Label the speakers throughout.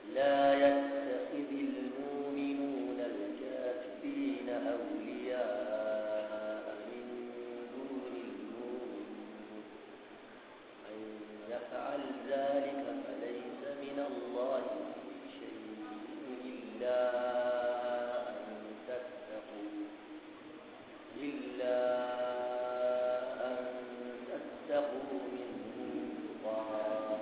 Speaker 1: لا يتخذ المؤمنون الكافرين أولياء من دون المؤمنين من يفعل ذلك فليس من الله في شيء إلا أن تتقوا إلا أن تتقوا منهم تقاه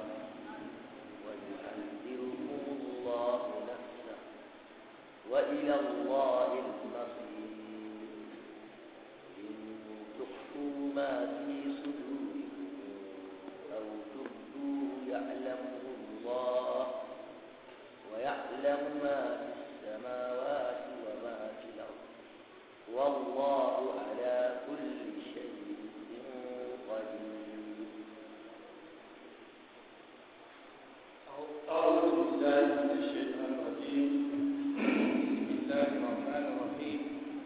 Speaker 1: ويحذركم الله نفسه وإلى الله المصير إن تخفوا ما في صدوركم أو تبدوه يعلمه الله ويعلم ما في السماوات وما في الأرض والله على كل شيء قدير
Speaker 2: أعوذ بالله من الشيطان الرجيم بسم الله الرحمن الرحيم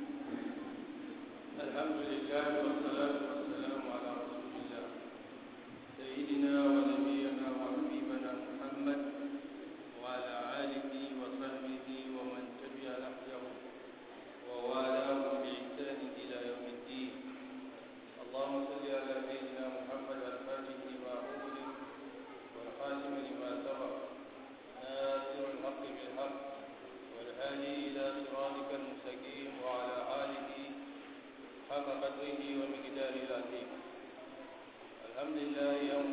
Speaker 2: الحمد لله والصلاة والسلام على رسول الله سيدنا ونبينا وحبيبنا محمد وعلى آله وصحبه ومن تبع نهجه ووالاه بإحسان إلى يوم الدين اللهم صل على سيدنا محمد الفاتح لما أغلق والخاتم لما سبق ناصر الحق بالحق والهادي إلى صراطك المستقيم وعلى آله حق قدره ومقداره العظيم الحمد لله يوم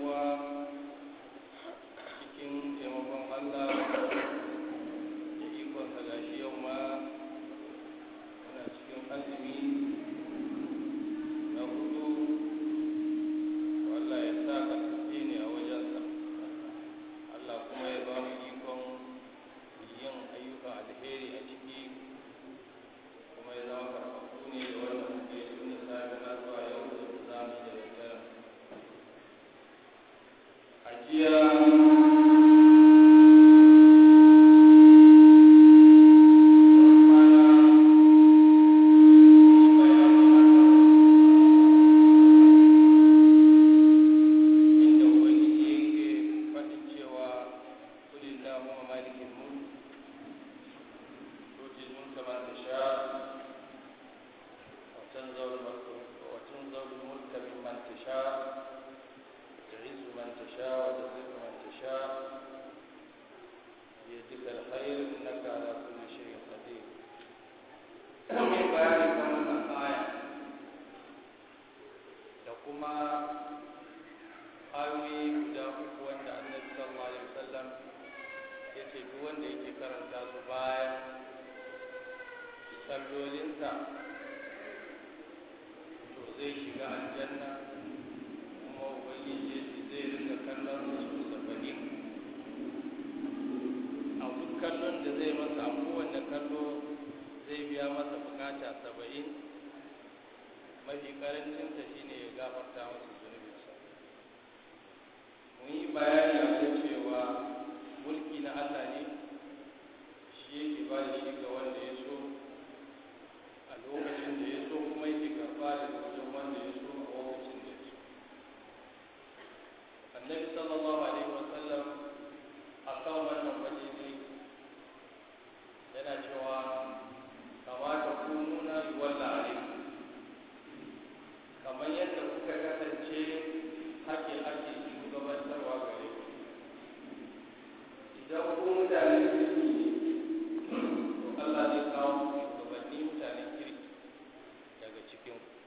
Speaker 2: cikin taimakon Allah da ikonsa gashi yau ma muna cikin azumi na hudu Allah ya sa karfafe ne a wajensa Allah kuma ya ba mu ikon yin ayyukan alheri a ciki kuma ya zama karfafu ne da wannan muke tun da safe na zuwa yau da za mu yi da daddare a jiya inda ubangiji yake faɗin cewa kulillahumma malikil mulk tutil mulka man tasha wa tanzawul mulka wa tanzawul mulka mimman tasha تعز من تشاء وتذل من تشاء بيدك الخير انك على كل شيء قدير من بيان كما الآية da kuma ayoyi guda uku wanda annabi sallallahu alaihi wasallam ya ce duk wanda yake karanta su bayan sallolinsa to zai shiga aljanna kuma ubangiji ya ce zai rinka kallon su saba'in a duk kallon da zai masa a kowanne kallo zai biya masa bukata saba'in mafi karancinsa shine ya gafarta masa zunubinsa mun yi bayani a kan cewa mulki na Allah ne shi yake ba da shi ga wanda ya so a lokacin da ya so kuma yake karɓa daga wajen wanda ya so a lokacin da ya so annabi sallallahu alaihi wasallam a kan wannan waje ne yana cewa kamata ku nuna yuwalla alaikum kamar yadda kuka kasance hake ake shugabantarwa gare ku idan ku mutanen kirki ne to Allah zai kawo ku shugabanni mutanen kirki daga cikin ku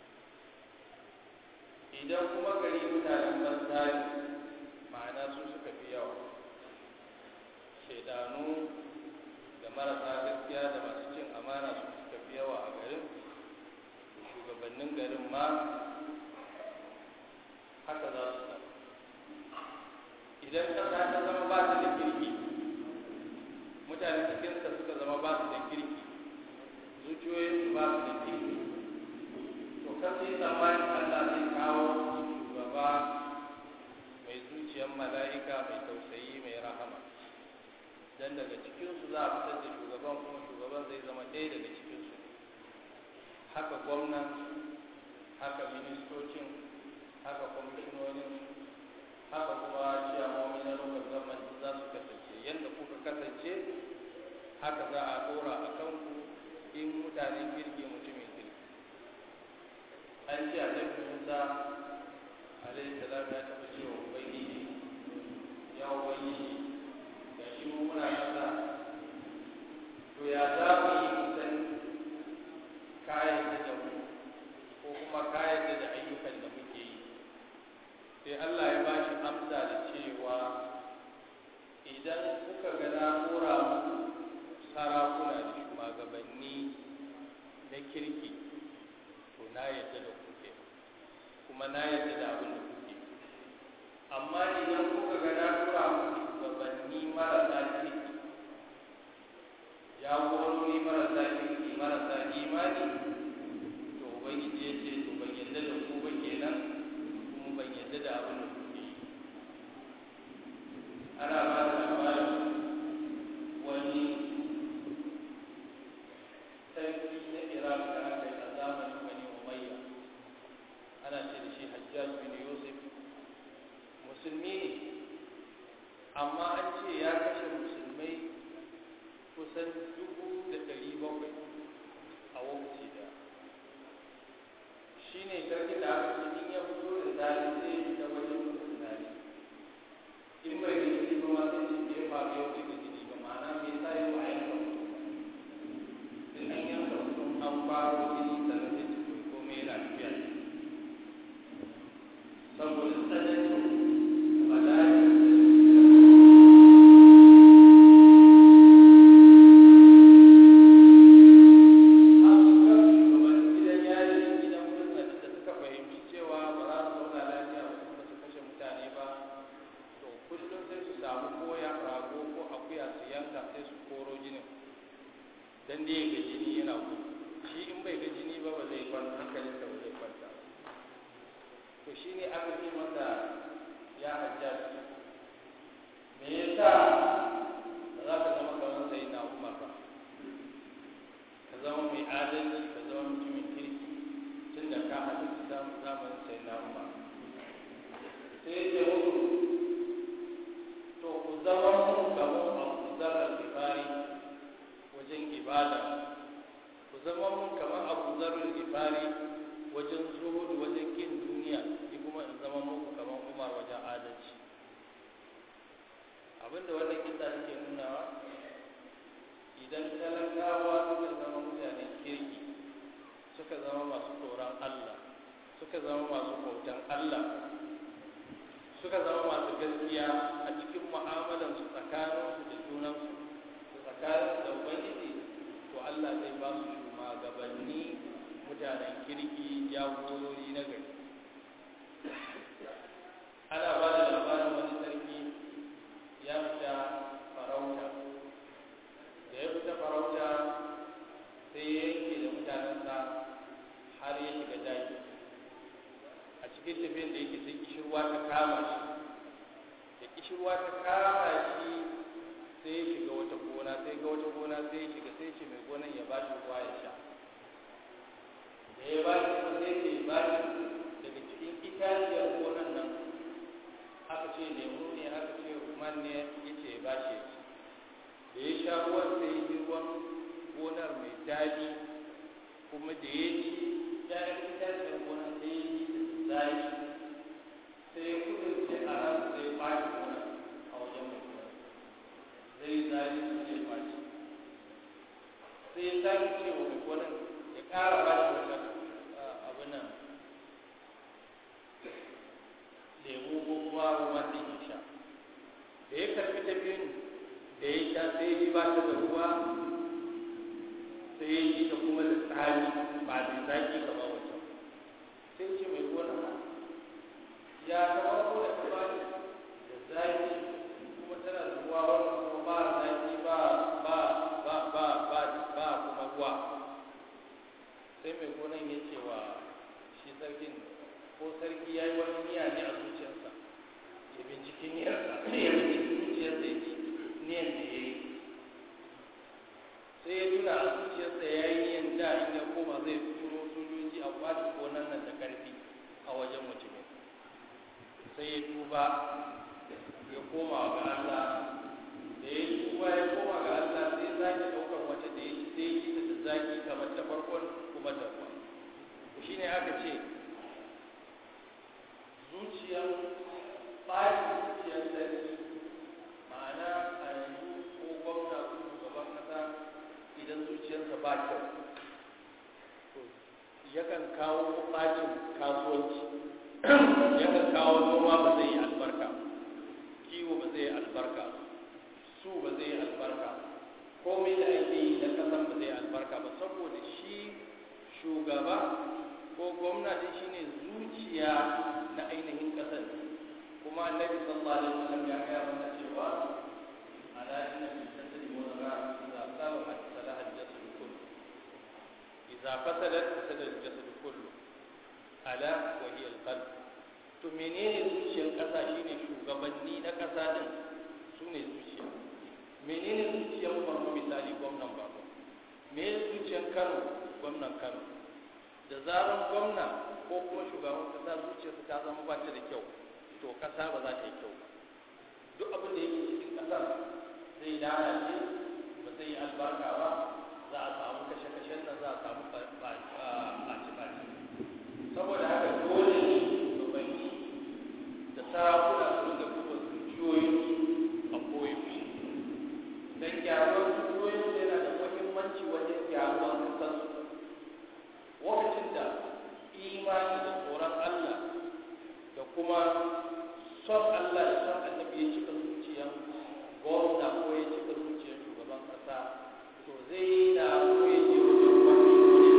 Speaker 2: idan kuma gari mutanen banza ne ma'ana su suka fi yawa shaidanu da marasa gaskiya da masu cin amana su suka fi yawa a garin to shugabannin garin ma haka za su zama idan ƙasa ta zama ba su da kirki mutane cikinsa suka zama ba su da kirki zuciyoyinsu ba su da kirki to kan sai tsammanin Allah zai kawo shugaba mai zuciyar mala'ika mai tausayi mai rahama dan daga cikinsu za a fitar da shugaban kuma shugaban zai zama ɗaya daga cikinsu haka gwamnan haka ministocin haka kwamishinonin haka kuma ciyamomi na lokacin government za su kasance yadda kuka kasance haka za a ɗora a kanku in mutanen kirki mutumin kirki an ce annabi musa alaihi salam ya taɓa cewa ubangiji ya ubangiji ga shi mu muna kasa to ya za mu yi musan kayan da mu ko kuma kayan da ayyukan da muke yi sai Allah ya ba shi amsa da cewa idan kuka ga na kora muku sarakuna da shugabanni na kirki to na yadda da kuke kuma na yadda da abin da kuke amma idan kuka ga na kora muku shugabanni marasa kirki jagorori marasa kirki marasa imani to ubangiji ya ce to ban yadda da ku ba kenan kuma ban yadda da abin da kuke yi ana ba da labarin wani sarki na iraq da aka yi a zamanin bani umayya ana ce da shi hajjaj bin yusuf musulmi ne amma an ce ya kashe musulmai kusan dubu da ɗari bakwai a lokaci da shi ne sarki da aka ce in ya fito da zari zai yi ta wajen musulmani in bai da jini ba ma sai ce ya faru yau bai da jini ba ma'ana me yasa yau a yanka mutum in an yanka mutum an faro jini sannan sai ce to komai yana tafiya saboda tsananin bala'in dan da ga jini yana gudu shi in bai ga jini ba ba zai kwanta hankalinsa ba zai kwanta to shi ne aka ce masa ya hajjaj me yasa ba za ka zama kamar sai na umar ba ka zama mai adalci ka zama mutumin kirki tun da ka halarci zamanin sai na umar sai ya ce muku to ku zama mun kamar abu zarar kifari wajen ibada ku zama mun kamar abu zarar kifari wajen zuhudu wajen kin duniya ni kuma in zama muku kamar umar wajen adalci abinda wannan kisa take nunawa idan talakawa suka zama mutanen kirki suka zama masu tsoron allah suka zama masu bautan allah suka zama masu gaskiya a cikin mu'amalansu tsakaninsu da junansu da tsakaninsu da ubangiji to allah zai ba su shugabanni mutanen kirki jagorori na gari ana ba da labarin wani sarki ya fita farauta da ya fita farauta sai ya yanke da mutanensa har ya shiga daji a cikin tafiyan da yake sai kishirwa ta kama shi da kishirwa ta kama shi sai ya shiga wata gona sai ga wata gona sai ya shiga sai ce mai gonan ya ba shi ruwa ya sha da ya ba shi kuma sai ce ba shi daga cikin itaciyar gonan nan aka ce lemu ne aka ce man ne ya ce ba shi da ya sha ruwan sai ya ji ruwan gonar mai daɗi kuma da ya ci ‘ya'yan itaciyar gonar sai ya ji zai sai ya kudurce a ran sai ya ɓaci gonar a wajen mai gonar zai zai su ne ɓaci sai ya sake ce wa mai gonar ya ƙara ba shi wata abin nan lemu ko kuma ruwan da ya sha da ya karfi tafiyin da ya sha sai ya ji ba ta da ruwa sai ya ji ta kuma da tsari ba da zaki kamar wancan sai ce mai gona ya kama ko da ta ba da zaki kuma tana da ruwa wannan kuma ba zaki ba ba ba ba ba ba kuma ruwa sai mai gonan ya ce wa shi sarkin ko sarki ya yi wani niyya ne a zuciyarsa ya binciki niyyarsa ya binciki zuciyarsa ya ci niyyar da ya yi sai ya tuna a zuciyarsa ya yi niyyar da in ya koma zai turo sojoji a kwace gonan nan da karfi a wajen mutumin sai ya tuba ya koma ga Allah da ya tuba ya koma ga Allah sai ya sake ba kyau to yakan kawo bacin kasuwanci yakan kawo noma ba zai yi albarka kiwo ba zai yi albarka su ba zai yi albarka komai da ake yi na kasan ba zai yi albarka ba saboda shi shugaba ko gwamnati shine zuciya na ainihin kasar kuma annabi sallallahu alaihi wasallam ya gaya mana cewa ala inna fil jasadi mudghah idza salahat salaha al-jasad kullu idza fasadat fasada al-jasad kullu ala wa hiya al-qalb to menene zuciyar kasa shine shugabanni na kasa din sune zuciya menene zuciyar farko misali gwamnan Borno me zuciyar Kano gwamnan Kano da zaran gwamna ko kuma shugaban kasa zuciyarsa ta zama ba ta da kyau to kasa ba za ta yi kyau ba duk abin da yake cikin kasar zai lalace ba zai yi albarka ba za a samu kashe-kashen nan za a samu ɓaci-ɓaci saboda haka dole ne shugabanni da sarakuna su da kuma zuciyoyin a koyaushe don gyaruwar zuciyoyin yana da muhimmanci wajen gyaruwar kasarsu lokacin da imani da tsoron Allah da kuma son Allah da son annabi ya cika zuciyar gwamna ko ya cika zuciyar shugaban kasa to zai da so ya je wajen wani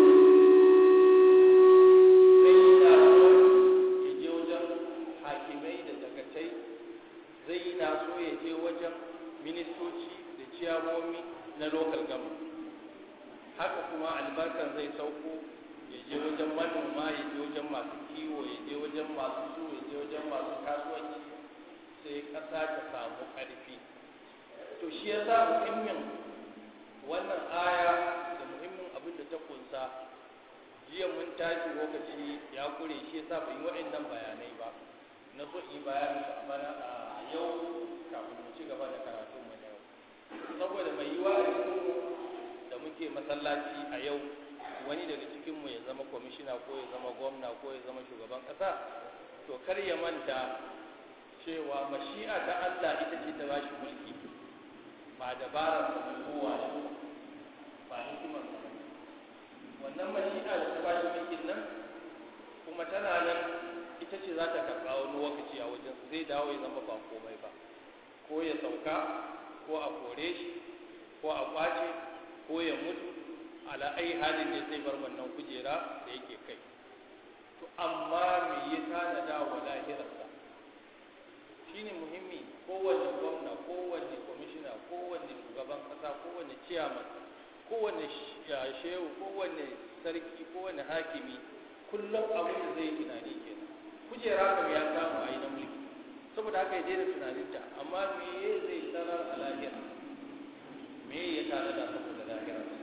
Speaker 2: zai da so ya je wajen hakimai da dagatai zai na so ya je wajen ministoci da ciyamomi na local government haka kuma albarkar zai sauko ya je wajen manoma ya je wajen masu kiwo ya je wajen masu su ya je wajen masu kasuwanci sai ƙasa ta samu ƙarfi to shi ya sa muhimmin wannan aya da muhimmin abin da ta kunsa jiya mun tashi lokaci ya kure shi ya sa ban yi waɗannan bayanai ba na so yi bayanin su a bana a yau kafin mu ci gaba da karatun mu na yau saboda mai yiwa a cikin da muke masallaci a yau wani daga cikinmu ya zama kwamishina ko ya zama gwamna ko ya zama shugaban ƙasa to kar ya manta cewa mashi'a ta Allah ita ce ta bashi mulki ba dabarar sa da kowa da ba hikimar sa wannan mashi'a da ta bashi mulkin nan kuma tana nan ita ce za ta karɓa wani lokaci a wajen zai dawo ya zama ba komai ba ko ya sauka ko a kore shi ko a kwace ko ya mutu ala ai halin ne zai bar wannan kujera da yake kai to amma me ya tanada wa lahirarsa shine muhimmi kowanne gwamna kowanne kwamishina kowanne shugaban kasa kowanne ciyaman kowanne shehu kowanne sarki kowanne hakimi kullum abin da zai tunani kenan kujera kam ya samu a yi na mulki saboda haka ya daina tunaninta amma me zai tarar a lahira me ya tanada saboda lahirarsa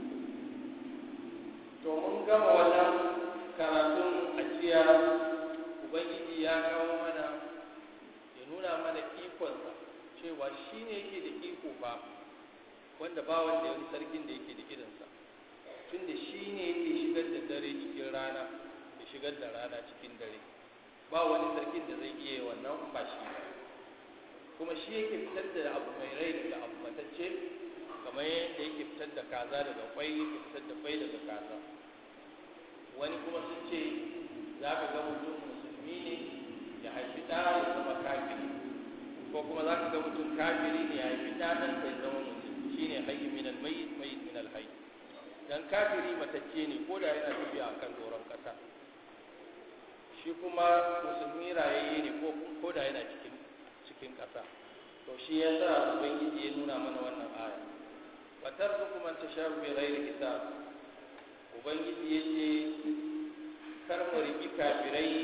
Speaker 2: to mun gama wannan karatun ajiya ubangiji ya kawo mana ya nuna mana ikonsa cewa shi ne yake da iko ba wanda ba wanda wani sarkin da yake da irinsa tunda shi ne yake shigar da dare cikin rana ya shigar da rana cikin dare ba wani sarkin da zai iya wannan ba shi ba kuma shi yake fitar da abu mai rai daga abu matacce kamar yadda yake fitar da kaza daga kwai yake fitar da kwai daga kaza wani kuma sun ce za ka ga mutum musulmi ne ya haifi ɗa ya zama kafiri ko kuma za ka ga mutum kafiri ne ya haifi ɗa ɗan ya zama musulmi shi ne hayyi min almayit mayit min alhayy dan kafiri matacce ne ko da yana tafiya akan doron ƙasa shi kuma musulmi rayayye ne ko da yana cikin cikin ƙasa to shi ya sa ubangiji ya nuna mana wannan aya wa tarzuqu man tashaa'u bi ghairi hisab ubangiji ya ce kar mu riki kafirai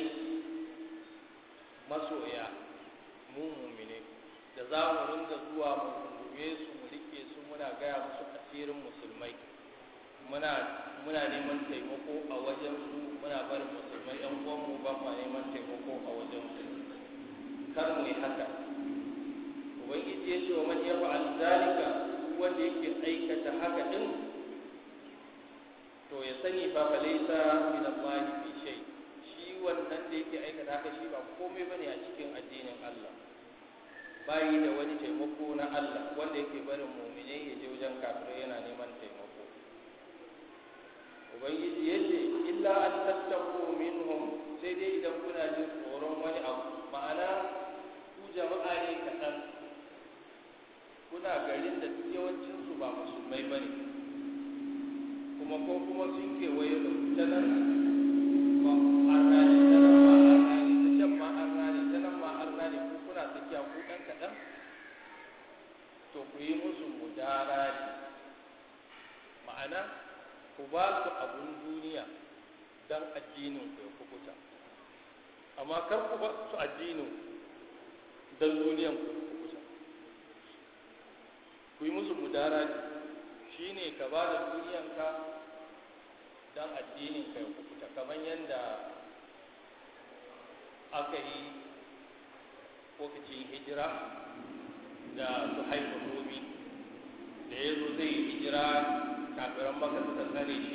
Speaker 2: masoya mu mumine da za mu ringa zuwa mu rungume su mu rike su muna gaya musu asirin musulmai muna muna neman taimako a wajen su muna barin musulmai yan uwanmu ba ma neman taimako a wajen su kar mu yi haka ubangiji ya ce wa man yafa'al zalika wanda yake aikata haka din to ya sani fa falaisa min Allah fi shay shi wannan da yake aikata haka shi ba komai bane a cikin addinin Allah bayi da wani taimako na Allah wanda yake barin mu'mine ya je wajen kafirai yana neman taimako ubangiji ya ce illa an tattaku minhum sai dai idan kuna jin tsoron wani abu ma'ana ku jama'a ne kaɗan kuna garin da duk yawancinsu ba musulmai ba ne kuma ko kuma sun kewaye da ta nan ba arna ne ta nan ma arna ne ta can ma arna ne ta nan ma arna ne ko kuna tsakiya ko ɗan kaɗan to ku yi musu mudara ne ma'ana ku ba su abun duniya don addinin ku ya kukuta amma kar ku ba su addinin don duniyan ku ya kukuta ku yi musu mudara shi ne ka ba da duniyanka don addinin ka ya kukuta kamar yadda aka yi lokacin hijira da su haifa romi da ya zo zai hijira kafiran maka suka tsare shi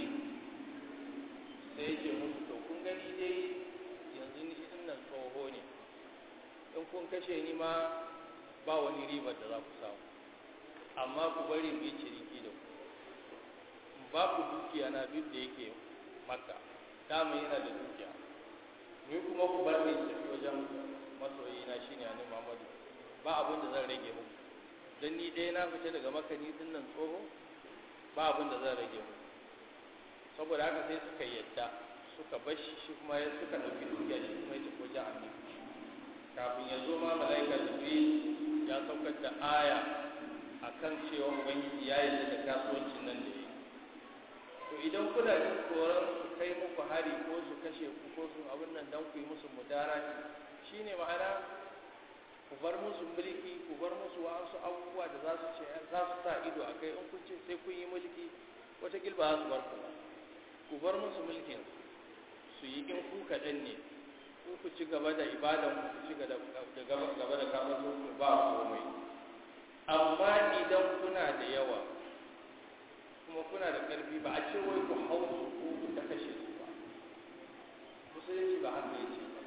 Speaker 2: sai ce musu to kun gani dai yanzu ni din nan tsoho ne in kun kashe ni ma ba wani ribar da za ku samu amma ku bari mu yi ciniki da ku in ba ku dukiya na duk da yake makka dama yana da dukiya ni kuma ku bar ni tafi wajen masoyi na shine annabi Muhammadu ba abin da zan rage muku dan ni ɗaya na fita daga makka ni din nan tsoho ba abin da zan rage muku saboda haka sai suka yadda suka bar shi shi kuma ya suka ɗauki dukiya shi kuma ya tafi wajen annabi kafin ya zo ma mala'ika jibril ya saukar da aya akan cewa ubangiji ya yi da kasuwancin nan da yi to idan kuna jin tsoron su kai muku hari ko su kashe ku ko su abin nan dan ku yi musu mudara shine ma'ana ku bar musu mulki ku bar musu wasu abubuwa da za su ce za su sa ido a kai in kun ce sai kun yi mulki wata gilba za su bar ku ba ku bar musu mulkin su yi in ku kaɗan ne ku ku ci gaba da ibadan ku ci gaba da kamar ku ba komai amma idan kuna da yawa kuma kuna da ƙarfi ba a ce wai ku hau su ko ku ta kashe su ba musulunci ba haka ya ce ba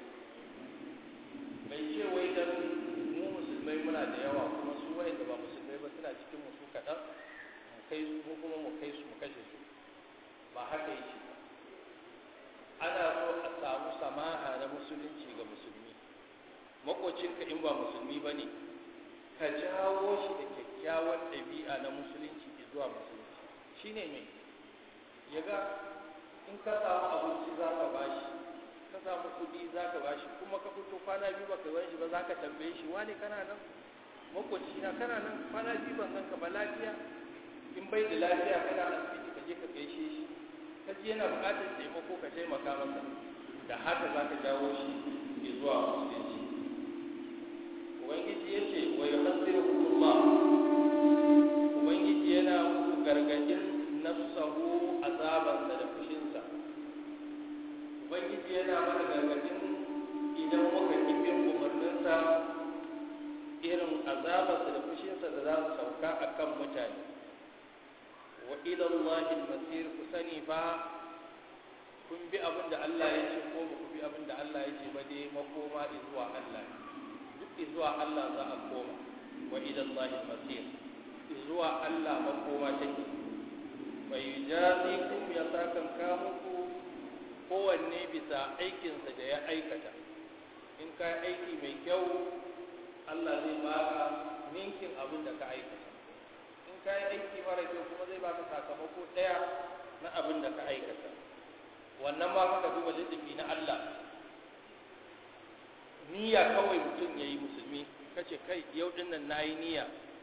Speaker 2: bai ce wai dan mu musulmai muna da yawa kuma su wayanda ba musulmai ba suna cikin mu su kaɗan mu kai su ko kuma mu kai su mu kashe su ba haka yake ba ana so a samu samaha na musulunci ga musulmi makocinka in ba musulmi ba ne ka jawo shi da kyakkyawan ɗabi'a na musulunci zuwa musulunci shi ne mai ya ga in ka samu abinci za ka bashi ka samu kuɗi za ka bashi kuma ka fito kwana biyu baka gan shi ba za ka tambaye shi wane kana nan makoci na kana nan kwana biyu ban ganka ba lafiya in bai da lafiya kana asibiti ka je ka gaishe shi ka ji yana buƙatar taimako ka taimaka masa da haka za ka jawo shi zuwa musulunci ubangiji ya ce wa yuhaddirukumullah ubangiji yana muku gargadin nafsahu azabansa da fushinsa ubangiji yana mana gargadin idan muka kibin umarninsa irin azabarsa da fushinsa da za su sauka a kan mutane wa ilallahi masir ku sani fa kun bi abin da Allah ya ce ko ba ku bi abin da Allah ya ce ba dai makoma zuwa Allah duk zuwa Allah za a koma wa ilallahi masir zuwa Allah makoma take bai jazi kum ya sakan ka muku kowanne bisa aikinsa da ya aikata in ka aiki mai kyau Allah zai baka ninkin abin da ka aikata in ka yi aiki mara kyau kuma zai baka sakamako ɗaya na abin da ka aikata wannan ma ka duba littafi na Allah niyya kawai mutum ya yi musulmi kace kai yau din nan na yi niyya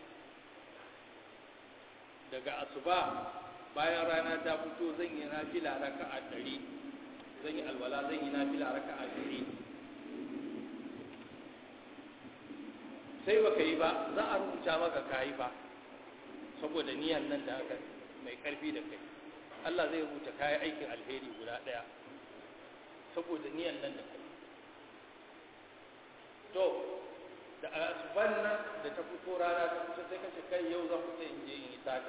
Speaker 2: daga asuba bayan rana ta fito zan yi nafila raka'a ɗari zan yi alwala zan yi nafila raka'a ɗari sai baka yi ba za a rubuta maka kayi ba saboda niyan nan da aka mai karfi da kai Allah zai rubuta kayan aikin alheri guda ɗaya saboda niyan nan da kai to da asuban nan da ta fito rana ta fito sai kace kai yau zan fita in je in yi sata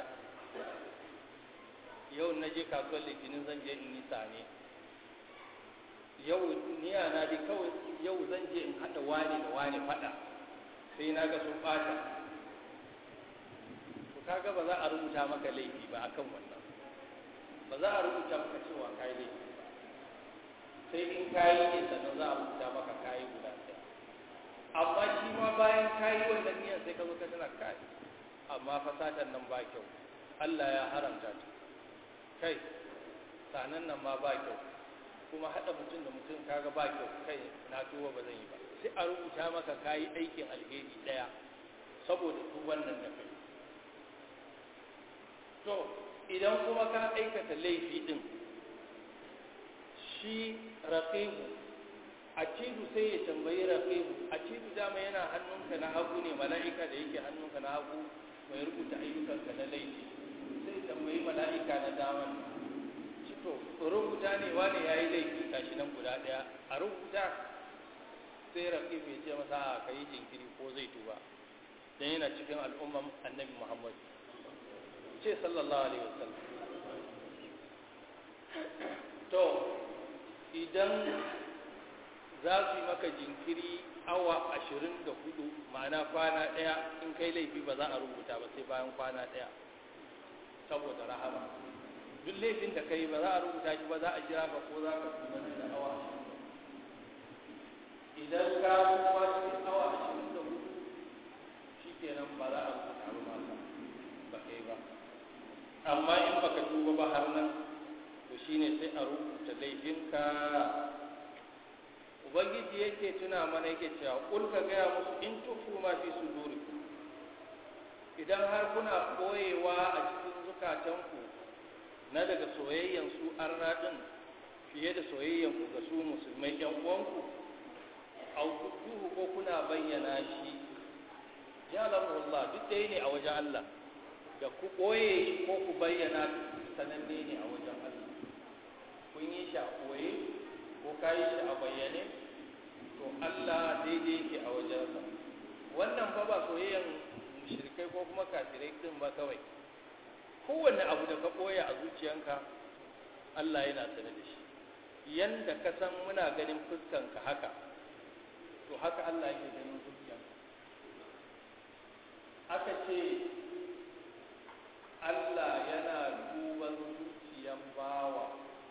Speaker 2: yau na je kasuwar litinin zan je in yi sane yau niya na dai kawai yau zan je in haɗa wane da wane faɗa sai na ga sun ɓata to kaga ba za a rubuta maka laifi ba akan wannan ba za a rubuta maka cewa kayi laifi ba sai in kayi ne sannan za a rubuta maka kayi guda ɗaya amma shi ma bayan kayi wannan niyyar sai ka zo ka tana kai amma fasatan nan ba kyau Allah ya haramta ta kai sanan nan ma ba kyau kuma haɗa mutum da mutum kaga ba kyau kai na tuba ba zan yi ba sai a rubuta maka kayi aikin alheri ɗaya saboda duk wannan da kai to idan kuma ka aikata laifi din shi raqibu acidu sai ya tambayi raqibu acidu dama yana hannunka na hagu ne mala'ika da yake hannunka na hagu mai rubuta ayyukanka na laifi sai tambayi mala'ika na daman ci to rubuta ne wani yayi laifi gashi nan guda daya a rubuta sai raqibu ya ce masa a kai jinkiri ko zai tuba dan yana cikin al'umman annabi Muhammad ce sallallahu alaihi wasallam to idan za su yi maka jinkiri awa ashirin da hudu ma'ana kwana ɗaya in kai laifi ba za a rubuta ba sai bayan kwana ɗaya saboda rahama duk laifin da kai ba za a rubuta shi ba za a jira ka ko za ka kuma da awa idan ka kuma cikin awa ashirin da hudu shi kenan ba za a rubuta ba maka ba kai ba amma in baka tuba ba har nan to shine sai a rubuta laifinka ubangiji yake tuna mana yake cewa kul ka gaya musu in tufu ma fi sudurikum idan har kuna koyewa a cikin zukatanku na daga soyayyan su arna din fiye da soyayyan ku ga su musulmai yan uwanku au tuhu ko kuna bayyana shi ya Allah duk dai ne a wajen Allah da ku ɓoye shi ko ku bayyana sananne ne a wajen Allah kun yi shi a ɓoye ko ka yi shi a bayyane to Allah daidai yake a wajensa wannan fa ba soyayyan mushrikai ko kuma kafirai din ba kawai kowanne abu da ka ɓoye a zuciyanka Allah yana sane da shi yanda ka san muna ganin fuskanka haka to haka Allah yake ganin zuciyanka aka ce Allah yana duban zuciyan bawa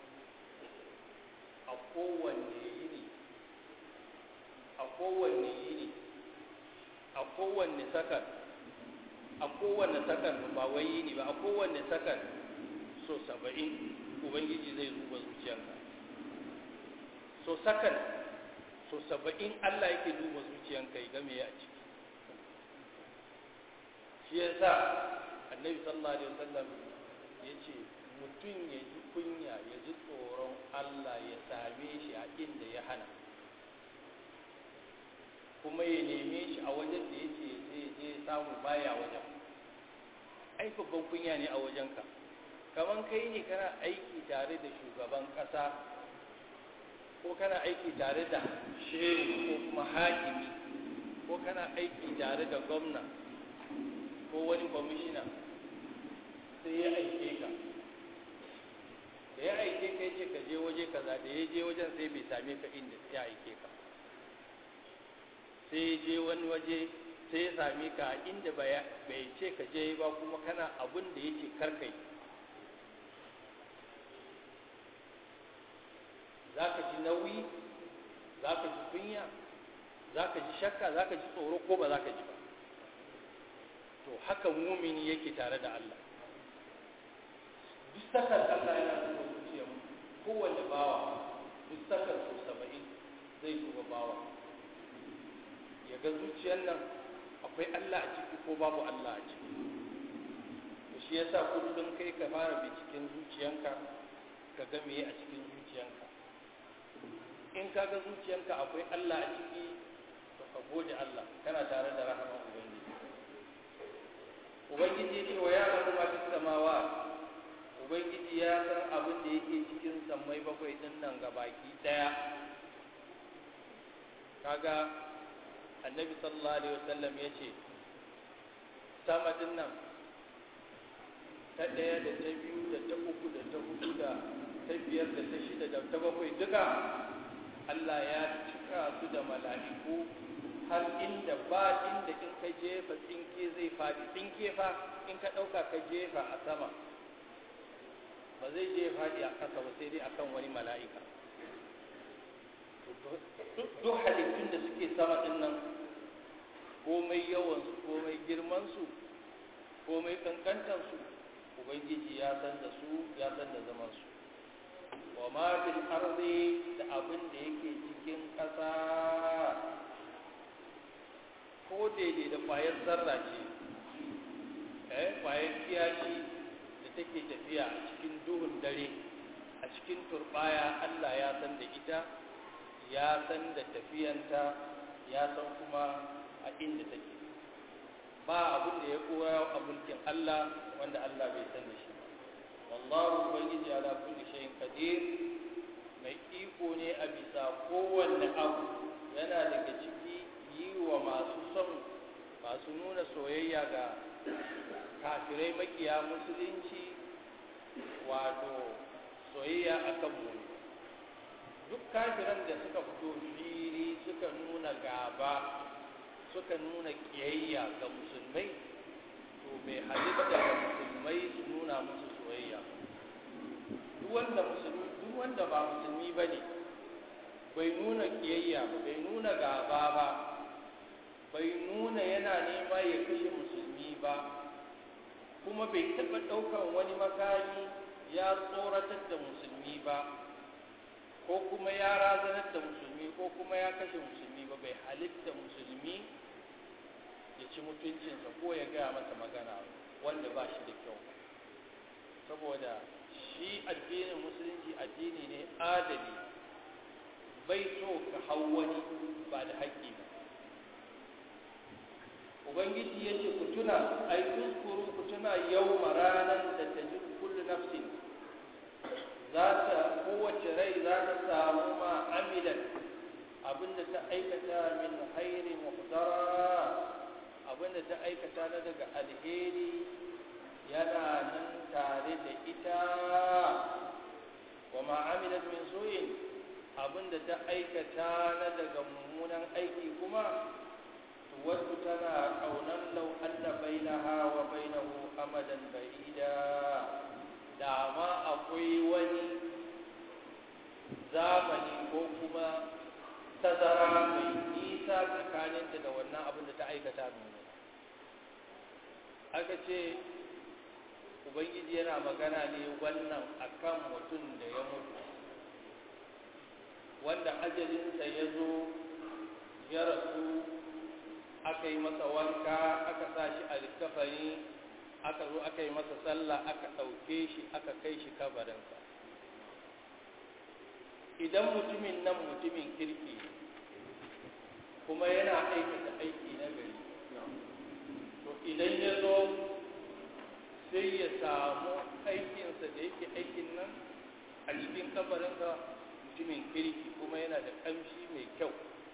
Speaker 2: a kowanne yini a kowanne yini a kowanne sakan a kowanne sakan ba wai yini ba a kowanne sakan so saba'in ubangiji zai duba zuciyanka so sakan so saba'in Allah yake duba zuciyanka ya game a ciki shi yasa annabi sallallahu alaihi wasallam ya ce mutum ya ji kunya ya ji tsoron Allah ya same shi a inda ya hana kuma ya neme shi a wajen da ya ce zai je samu baya wajen ai babban kunya ne a wajenka kamar kai ne kana aiki tare da shugaban ƙasa ko kana aiki tare da shehu ko kuma hakimi ko kana aiki tare da gwamna ko wani kwamishina sai ya aike ka da ya aike ka ce ka je waje kaza da ya je wajen sai bai same ka inda ya aike ka sai ya je wani waje sai ya same ka inda bai ce ka je ba kuma kana abin da yake karkai za ka ji nauyi za ka ji kunya za ka ji shakka za ka ji tsoro ko ba za ka ji ba to haka mumini yake tare da Allah duk sakar Allah yana duba zuciyar kowane bawa duk sakar so saba'in zai duba bawa ya ga zuciyar nan akwai Allah a ciki ko babu Allah a ciki to shi yasa kullum kai ka fara binciken zuciyanka ka ga meye a cikin zuciyanka in ka ga zuciyanka akwai Allah a ciki to ka gode Allah kana tare da rahama ubangiji ubangiji ce wa ya rabu ma fi samawa ubangiji ya san abin da yake cikin sammai bakwai din nan ga baki daya kaga annabi sallallahu alaihi wasallam ya ce sama din nan ta ɗaya da ta biyu da ta uku da ta hudu da ta biyar da ta shida da ta bakwai duka Allah ya cika su da mala'iku har inda ba inda in ka jefa tsinke zai faɗi tsinke fa in ka ɗauka ka jefa a sama ba zai je faɗi a ƙasa ba sai dai akan wani mala'ika duk halittun da suke sama ɗin nan komai yawansu komai girmansu komai ƙanƙantansu ubangiji ya san da su ya san da zamansu wa ma fil ardi da abin da yake cikin ƙasa ko daidai da ƙwayar zarra ce eh ƙwayar kiyashi da take tafiya a cikin duhun dare a cikin turbaya Allah ya san da ita ya san da tafiyanta ya san kuma a inda take ba abin da ya koya a mulkin Allah wanda Allah bai san da shi ba wallahu ubangiji ala kulli shay'in qadir mai iko ne a bisa kowanne abu yana daga ciki yi wa masu son masu nuna soyayya ga kafirai makiya musulunci wato soyayya akan mu duk kafiran da suka fito fili suka nuna gaba suka nuna kiyayya ga musulmai to bai halitta ga musulmai su nuna musu soyayya duk wanda musulmi duk wanda ba musulmi bane bai nuna kiyayya ba bai nuna gaba ba bai nuna yana nema ya kashe musulmi ba kuma bai taɓa ɗaukan wani makami ya tsoratar da musulmi ba ko kuma ya razanar da musulmi ko kuma ya kashe musulmi ba bai halitta musulmi ya ci mutuncinsa ko ya gaya masa magana wanda ba shi da kyau saboda shi addinin musulunci addini ne adali bai so ka hau wani ba da haƙƙi ba ubangiji ya ce ku tuna ai tuskuru ku tuna yau ranar da ta ji kullu nafsin za ta kowace rai za ta samu ma amilan abinda ta aikata min hairi muhtara abinda ta aikata na daga alheri yana nan tare da ita wa ma amilat min suyin abinda ta aikata na daga mummunan aiki kuma wasu tana kaunan lau anna bainaha wa bainahu amadan ba'ida da ma akwai wani zamani ko kuma tazara mai nisa tsakaninta da wannan abin da ta aikata nuna aka ce ubangiji yana magana ne wannan akan mutum da ya mutu wanda ajalinsa ya zo ya rasu aka yi masa wanka aka sa shi a littafani aka zo aka yi masa sallah aka ɗauke shi aka kai shi kabarinsa idan mutumin nan mutumin kirki kuma yana aikata aiki na gari to idan ya zo sai ya samu aikinsa da yake aikin nan a cikin kabarinsa mutumin kirki kuma yana da ƙamshi mai kyau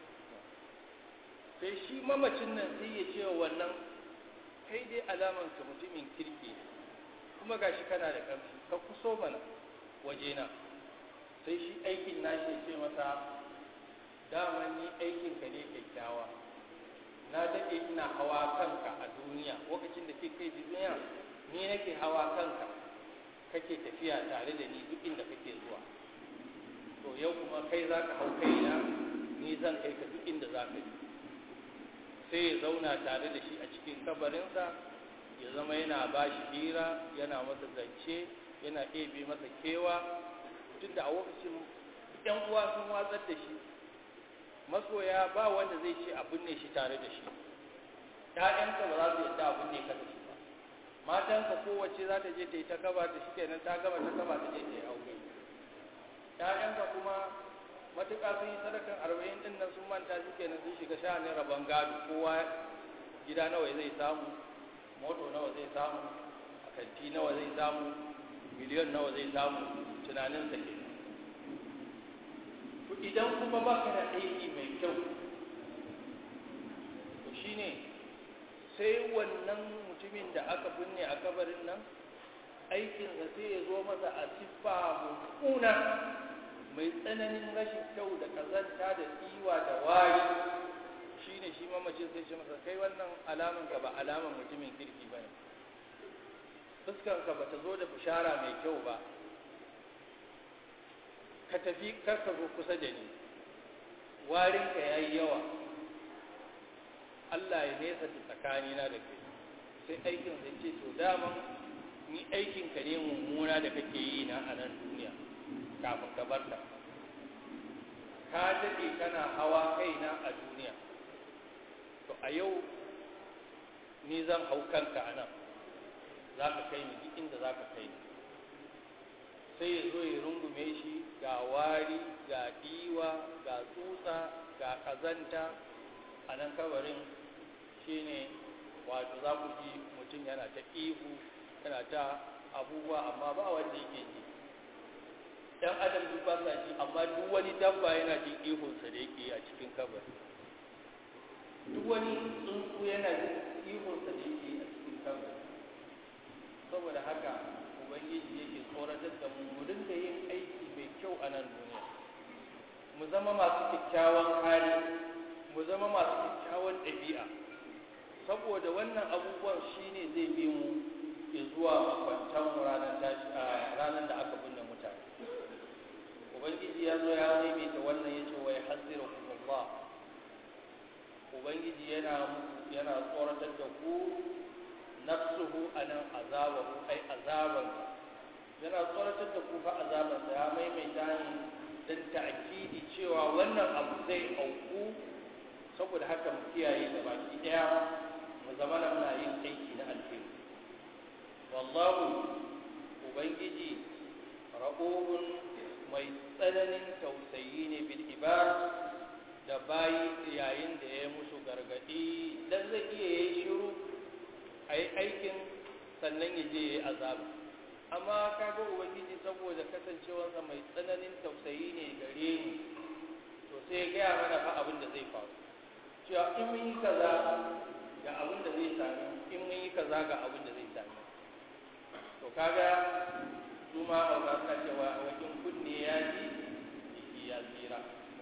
Speaker 2: sai shi mamacin nan sai ya ce wa wannan kai dai alamanka mutumin kirki ne kuma gashi kana da ƙamshi ka kuso mana wajena sai shi aikin nashi ya ce masa dama ni aikinka ne kyakkyawa na daɗe ina hawa kanka a duniya lokacin da ke kai duniya ni nake hawa kanka kake tafiya tare da ni duk inda kake zuwa to yau kuma kai za ka hau kaina ni zan kai ka duk inda za ka yi sai ya zauna tare da shi a cikin kabarinsa ya zama yana ba shi hira yana masa zance yana ɗebe masa kewa duk da a lokacin ‘yan uwa sun watsar da shi masoya ba wanda zai ce a binne shi tare da shi ‘ya'yanka ba za su yadda a binne ka da shi ba matanka kowace za ta je ta yi ta gaba da shi kenan ta gaba ta gaba ta je ta yi aure ‘ya'yanka kuma matuƙa sun yi sadakan arba'in ɗin nan sun manta shi kenan sun shiga sha'anin rabon gado kowa gida nawa zai samu moto nawa zai samu a kanti nawa zai samu miliyon nawa zai samu tunaninsa ke to idan kuma ba ka da aiki mai kyau to shine sai wannan mutumin da aka binne a kabarin nan aikinsa sai ya zo masa a siffa mummuna mai tsananin rashin kyau da kazanta da tsiwa da wari shine shi mamacin sai shi masa kai wannan alaman ka ba alaman mutumin kirki ba ne fuskanka ba ta zo da bishara mai kyau ba ka tafi kar ka zo kusa da ni warinka ya yi yawa Allah ya nesa da tsakanina da kai sai aikin zai ce to daman ni aikinka ne mummuna da kake yi na a nan duniya kafin ka barta ka daɗe kana hawa kaina a duniya to a yau ni zan hau kanka a nan za ka kai ni duk inda za ka kai ni sai ya zo ya rungume shi ga wari ga diwa ga tsutsa ga kazanta a nan kabarin shine wato za ku ji mutum yana ta ihu yana ta abubuwa amma ba wanda yake ji ɗan adam duk ba sa ji amma duk wani dabba yana jin ihunsa da yake a cikin kabari duk wani tsuntsu yana jin ihunsa da yake a cikin kabari saboda haka ubangiji yake tsoratar da mu mu dinga yin aiki mai kyau a nan duniya mu zama masu kyakkyawan hali mu zama masu kyakkyawan ɗabi'a saboda wannan abubuwan shine zai bi mu zuwa makwantan ranar da aka binne mutane ubangiji ya zo ya maimaita wannan yace wai hasirukum Allah ubangiji yana yana tsoratar da ku nafsuhu anan azabahu ai azaban yana tsoratar da ku fa azaban sa ya maimaita ne dan ta'kidi cewa wannan abu zai auku saboda haka mu kiyaye da baki daya mu zama na muna yin aiki na alheri wallahu ubangiji ra'ubun mai tsananin tausayi ne bil ibad da bayi yayin da ya musu gargadi dan zai iya yi shiru a yi aikin sannan ya je ya yi azaba amma kaga ubangiji saboda kasancewarsa mai tsananin tausayi ne gare ni to sai ya gaya mana fa abin da zai faru cewa in mun yi kaza ga abin da zai sami in mun yi kaza ga abin da zai sami to kaga su ma hauka suna cewa wakin kunne ya ji jiki ya tsira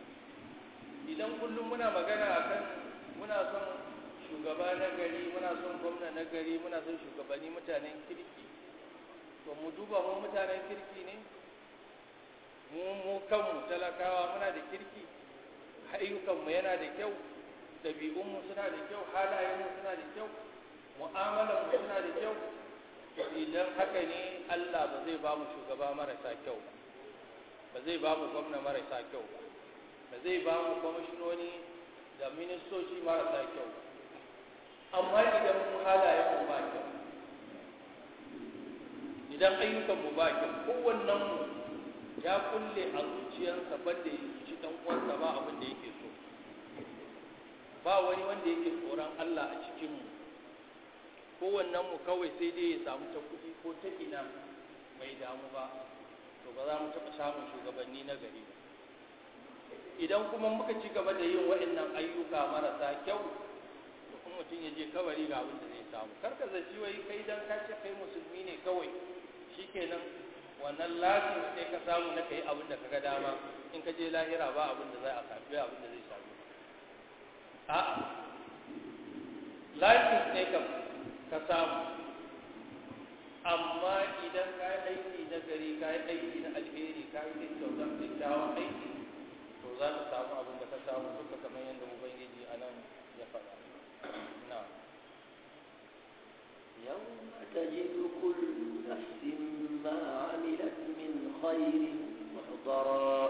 Speaker 2: idan kullum muna magana akan muna son shugaba na gari muna son gwamna na gari muna son shugabanni mutanen kirki to mu duba mu mutanen kirki ne mu mu kanmu talakawa muna da kirki ayyukanmu yana da kyau ɗabi'unmu suna da kyau halayenmu suna da kyau mu'amalanmu suna da kyau idan haka ne Allah ba zai ba mu shugaba marasa kyau ba ba zai ba mu gwamna marasa kyau ba ba zai ba mu kwamishinoni da ministoci marasa kyau ba amma idan mu halayenmu ba kyau idan ayyukanmu ba kyau kowannenmu ya kulle a zuciyarsa banda ya ci dan uwansa ba abin da yake so ba wani wanda yake tsoron Allah a cikinmu kowannen mu kawai sai dai ya samu ta kuɗi ko ta ina bai damu ba to ba za mu taɓa samun shugabanni na gari ba idan kuma muka ci gaba da yin waɗannan ayyuka marasa kyau to kuma mutum ya je kabari ga abin da zai samu kar ka zaci wai kai dan ka ce kai musulmi ne kawai shikenan wannan lafiyar sai ka samu na kai abin da ka ga dama in ka je lahira ba abin da zai a sami abin da zai sami a'a lafiyar ne kam ka samu amma idan ka yi aiki na gari ka yi aiki na alheri ka yi kyautar kyakkyawan aiki to za ka samu abin da ka samu duka kamar yadda ubangiji a nan ya faɗa na
Speaker 1: يوم تجد كل نفس ما عملت من خير محضرا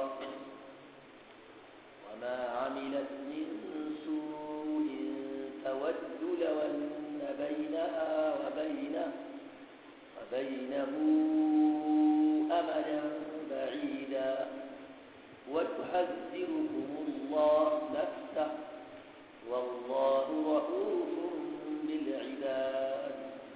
Speaker 1: وما عملت من سوء تود لو أن بينها وبينه وبينه أمدا بعيدا وتحذركم الله نفسه والله رؤوف بالعباد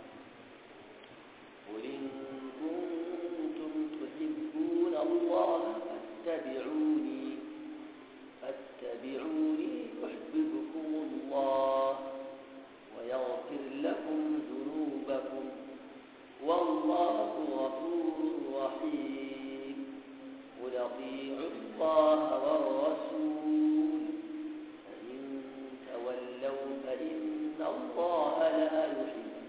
Speaker 1: قل إن كنتم تحبون الله فاتبعوني فاتبعوني يحببكم الله ويغفر لكم ذنوبكم والله غفور رحيم قل اطيعوا الله والرسول فإن تولوا فإن الله لا يحب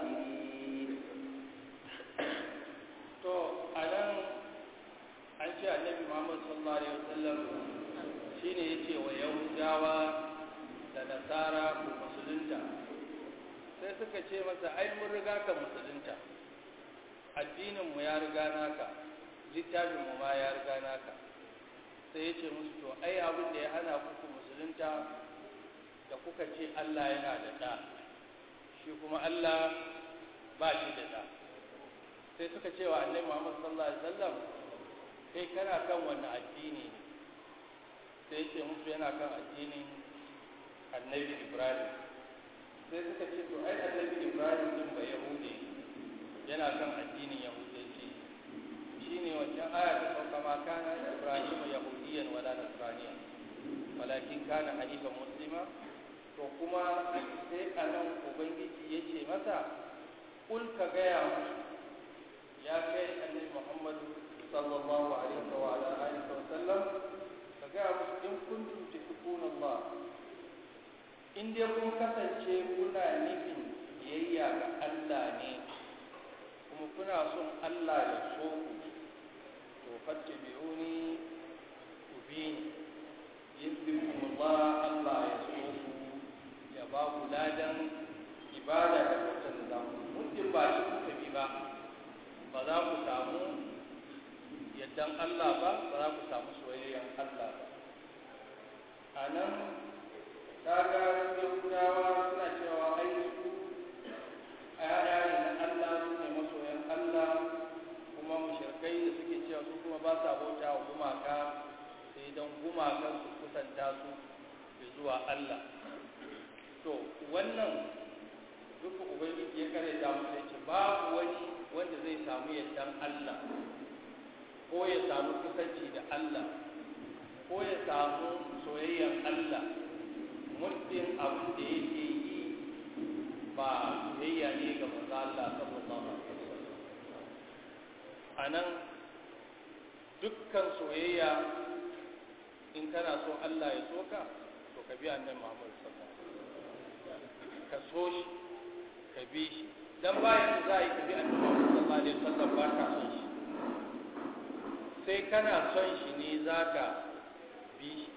Speaker 1: الكافرين
Speaker 2: to a nan an ce a annabi Muhammad sallallahu alaihi wasallam shine yace wa yahudawa da nasara ku musulunta sai suka ce masa ai mun riga ka musulunta addinin mu ya riga naka littafin mu ma ya riga naka sai ya ce musu to ai abin da ya hana ku ku musulunta da kuka ce Allah yana da ɗa shi kuma Allah ba shi da ɗa sai suka ce wa annabi Muhammad sallallahu alaihi wasallam kai kana kan wannan addini ne sai ya ce musu yana kan addinin annabi Ibrahim sai suka ce to ai annabi Ibrahim din ba Yahudi yana kan addinin Yahudanci shine wancan aya ta sauka ma kana Ibrahim yahudiyan wala nasraniyan walakin kana hanifan muslima to kuma sai anan ubangiji ya ce masa kul ka gaya musu ya kai annabi Muhammad sallallahu alaihi wa ala alihi wa sallam ka gaya musu in kuntum tuhibbuna Allah in dai kun kasance kuna nufin biyayya ga Allah ne kuma kuna son Allah ya so ku to fattabi'uni ku bi ni yadda Allah Allah ya so ku ya ba ku ladan ibada da kuka da za ku muddin ba shi kuka bi ba ba za ku samu yaddan Allah ba ba za ku samu soyayyen Allah ba a nan kaga yahudawa suna cewa ai su ayaya ne na Allah su ne masoyan Allah kuma mushrikai da suke cewa su kuma ba sa bauta wa gumaka sai don gumakan su kusanta su zuwa Allah to wannan duka ubangiji ya kare da mu ce babu wani wanda zai samu yardan Allah ko ya samu kusanci da Allah ko ya samu soyayyar Allah muddin abin da yake yi ba soyayya ne ga manzo Allah sallallahu alaihi wasallam anan dukkan soyayya in kana so Allah ya soka to ka bi annabi Muhammad sallallahu alaihi wasallam ka so shi ka bi shi dan bayan za a yi ka bi annabi Muhammad sallallahu alaihi wasallam ba ka son shi sai kana son shi ne zaka bi shi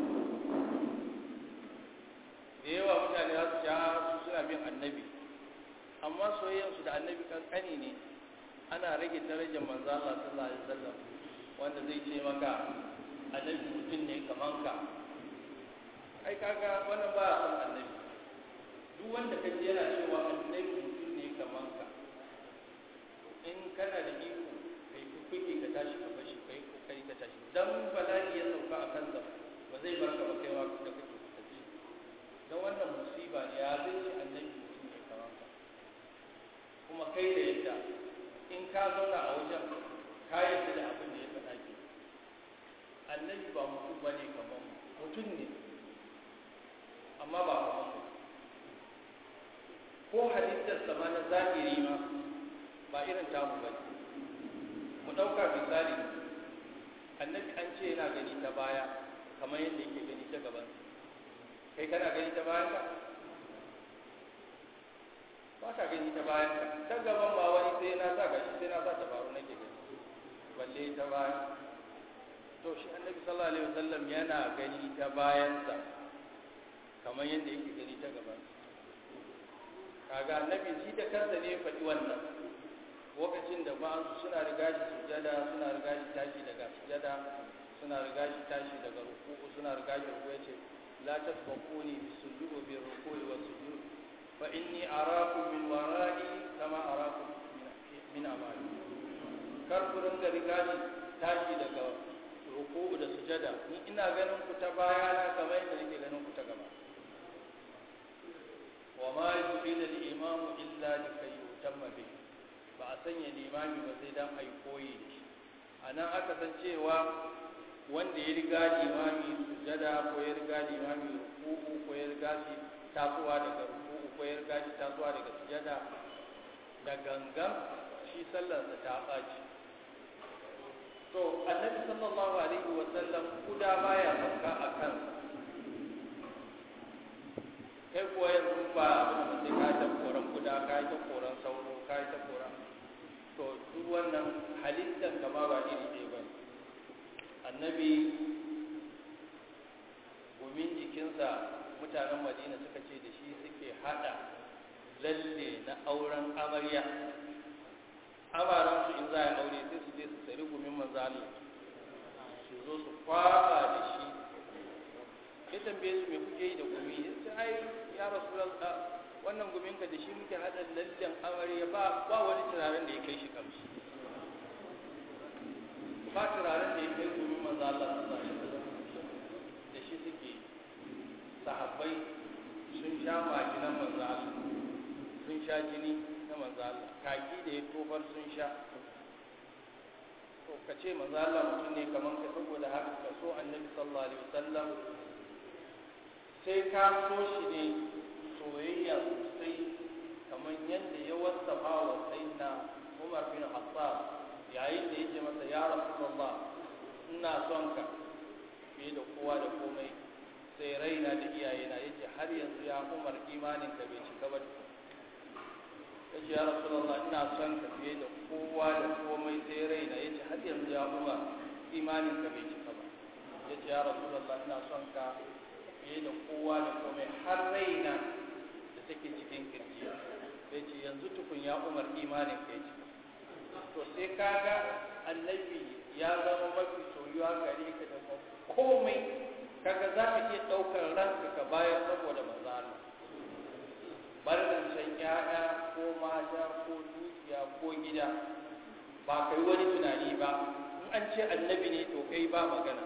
Speaker 2: da yawa mutane za su sha su suna bin annabi amma soyayyarsu da annabi kankani ne ana rage darajar manzo Allah sallallahu alaihi wasallam wanda zai ce maka annabi mutum ne kaman ka ai kaga wannan ba a san annabi duk wanda ka ji yana cewa annabi mutum ne kaman ka in kana da iko kai kuke ka tashi ka bashi kai kokari ka tashi dan bala'i ya sauka a kansa ba zai barka ba kaiwa da kake tafi dan wannan musiba ne ya zai ce annabi mutum ne kaman ka kuma kai da yadda in ka zauna a wajen ka yadda da abin da ya faɗa ke annabi ba mutum ba ne kamar mutum ne amma ba kamar mu ko halittar sama na zahiri ma ba irin tamu ba mu ɗauka misali annabi an ce yana gani ta baya kamar yadda yake gani ta gaban kai kana gani ta bayan ka ba ka gani ta bayan ka ta gaban ba wani sai na sa gashi sai na sa tabaru nake gani balle ta bayan to shi annabi sallallahu alaihi wasallam yana gani ta bayansa kamar yadda yake gani ta gaban kaga annabi shi da kansa ne faɗi wannan lokacin da ba'ansu suna riga shi sujada suna riga shi tashi daga sujada suna riga shi tashi daga ruku'u suna riga shi ruku'u yace la tasbaquni bisujudu bi ruku'i wa sujud fa inni arakum min wara'i kama arakum min amali kar ku ringa riga shi tashi daga ruku'u da sujada ni ina ganin ku ta bayana kamar yadda nake ganin ku ta gaba wa ma yufida al-imamu illa likay yutamma bihi ba a sanya limami ba sai dan ai koyi da shi anan aka san cewa wanda ya riga limami sujada ko ya riga limami ruku'u ko ya riga shi tasowa daga ruku'u ko ya riga shi tasowa daga sujada da gangan shi sallarsa ta ɓaci to annabi sallallahu alaihi wa sallam kuda baya sauka a kansa kai kuwa yanzu ba abin da sai ka ta koran kuda ka ta koran sauro ka ta koran to duk wannan halittan kama ba iri ɗaya ba annabi gumin jikinsa mutanen madina suka ce da shi suke hada lalle na auren amarya amaransu in za a yi aure sai su je su tsari gumin manzali su zo su kwaba da shi ya tambaye su me kuke yi da gumi ya ce ai ya rasu wannan gumin ka da shi muke hada lallen amarya ba ba wani turaren da ya kai shi kamshi ba turaren da ya kai gumin manzo Allah sallallahu alaihi wasallam da shi suke sahabbai sun sha majinan manzo Allah sun sha jini na manzo Allah kaki da ya tofar sun sha to ka ce manzo Allah mutum ne kaman ka saboda haka ka so annabi sallallahu alaihi wasallam sai ka so shi ne soyayya sosai kamar yadda ya wasafa wa sayyidina Umar bin Khattab yayin da yake masa ya Rasulullah ina son ka fiye da kowa da komai sai raina da iyayena yace har yanzu ya Umar imanin ka bai cika ba yace ya Rasulullah ina son ka fiye da kowa da komai sai raina yace har yanzu ya Umar imanin ka bai cika ba yace ya Rasulullah ina son ka fiye da kowa da komai har raina da take cikin kirji sai ce yanzu tukun ya umar imanin kai ce to sai kaga annabi ya zama mafi soyuwa gare ka da komai kaga za ka iya ɗaukar ranka ka bayar saboda manzo Allah barin can ƴaƴa ko mata ko dukiya ko gida ba kai wani tunani ba in an ce annabi ne to kai ba magana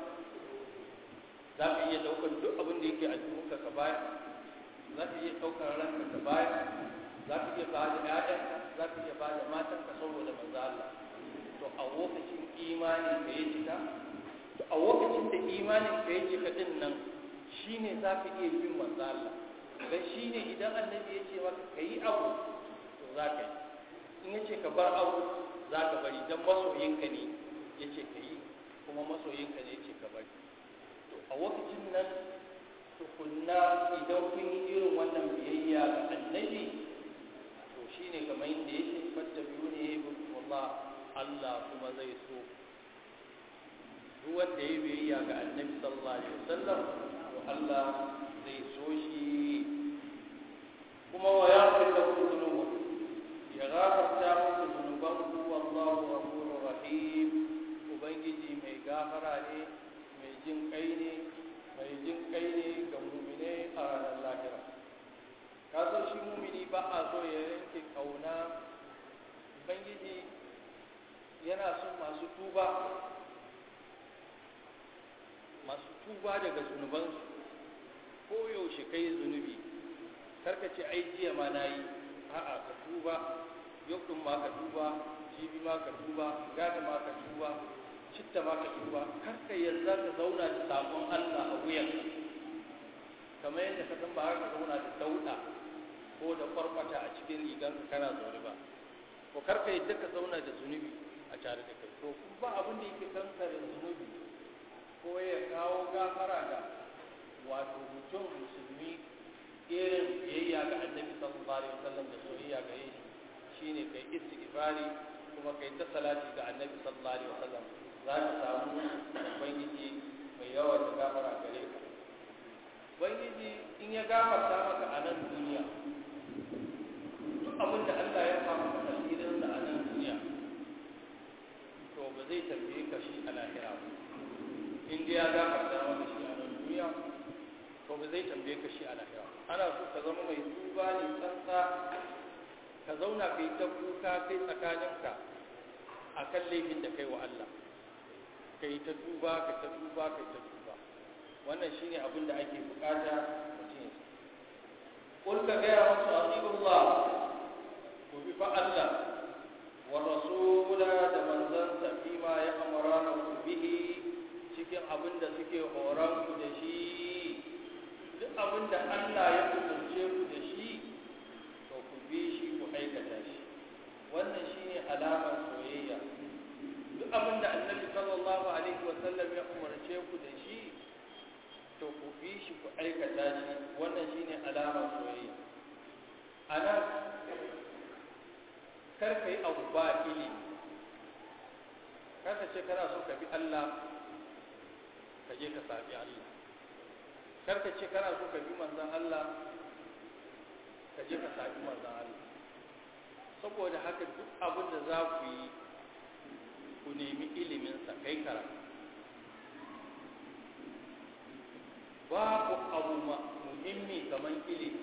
Speaker 2: za ka iya ɗaukar duk abin da yake a jikinka ka bayar za ka iya ɗaukar ranka ka bayar za ka iya ba da ‘ya'yanka za ka iya ba da matanka saboda manzo Allah to a lokacin imanin ka ya cika to a lokacin da imanin ka ya cika din nan shine za ka iya bin manzo Allah dan shine idan annabi ya ce maka kayi abu to za ka yi in ya ce ka bar abu za ka bari dan masoyinka ne ya ce ka yi kuma masoyinka ne ya ce ka bari a lokacin nan tukunna idan kun yi irin wannan biyayya ga annabi to shine kamar yadda ya ce fatta biyu ne Allah Allah kuma zai so duk wanda ya biyayya ga annabi sallallahu alaihi wasallam to Allah zai so shi kuma wa ya fita ku zunubu ya gafarta muku zunubanku wallahu ghafurur rahim ubangiji mai gafara ne mai jin kai ne mai jin kai ne ga mumine a ranar lahira kasar shi mumini ba a so ya yanke kauna ubangiji yana son masu tuba masu tuba daga zunubansu ko yaushe kai zunubi karka ce ai jiya ma na yi a'a ka tuba yau ɗin ma ka tuba jibi ma ka tuba gada ma ka tuba citta ma ka tuba kar ka yarda ka zauna da sabon Allah a wuyan kamar yadda ka san ba har ka zauna da dauda ko da kwarkwata a cikin rigan ka kana zaune ba ko kar ka yarda ka zauna da zunubi a tare da kai to kun ba abin da yake kankare zunubi ko ya kawo gafara da wato mutum musulmi irin biyayya ga annabi sallallahu alaihi wasallam da soyayya ga shi shine kai istighfari kuma kai ta salati ga annabi sallallahu alaihi wasallam za ka samu ubangiji mai yawa da gafara gare ka ubangiji in ya gafarta maka a nan duniya duk abin da Allah ya samu maka asirin da a nan duniya to ba zai tambaye ka shi a lahira ba in dai ya gafarta maka shi a nan duniya to ba zai tambaye ka shi a lahira ana so ka zama mai tuba ne tsantsa ka zauna kai ta kuka kai tsakaninka a kan laifin da kai wa Allah kai ta tuba ka ta tuba ka ta tuba wannan shine abin da ake bukata mutum ya kul ka gaya musu azibullah ku bi fa Allah wa rasula da manzansa fi ma ya amara ku bihi cikin abin da suke horon ku da shi duk abin da Allah ya umarce ku da shi to ku bi shi ku aikata shi wannan shine alamar soyayya duk abin da annabi sallallahu alaihi wa sallam ya umarce ku da shi to ku bi shi ku aikata shi wannan shine alamar soyayya anan kar ka yi abu ba ilimi kar ka ce kana so ka bi Allah ka je ka sabi Allah kar ka ce kana so ka bi manzon Allah ka je ka sabi manzon Allah saboda haka duk abin da za ku yi ku nemi iliminsa kai karatu babu abu muhimmi kamar ilimi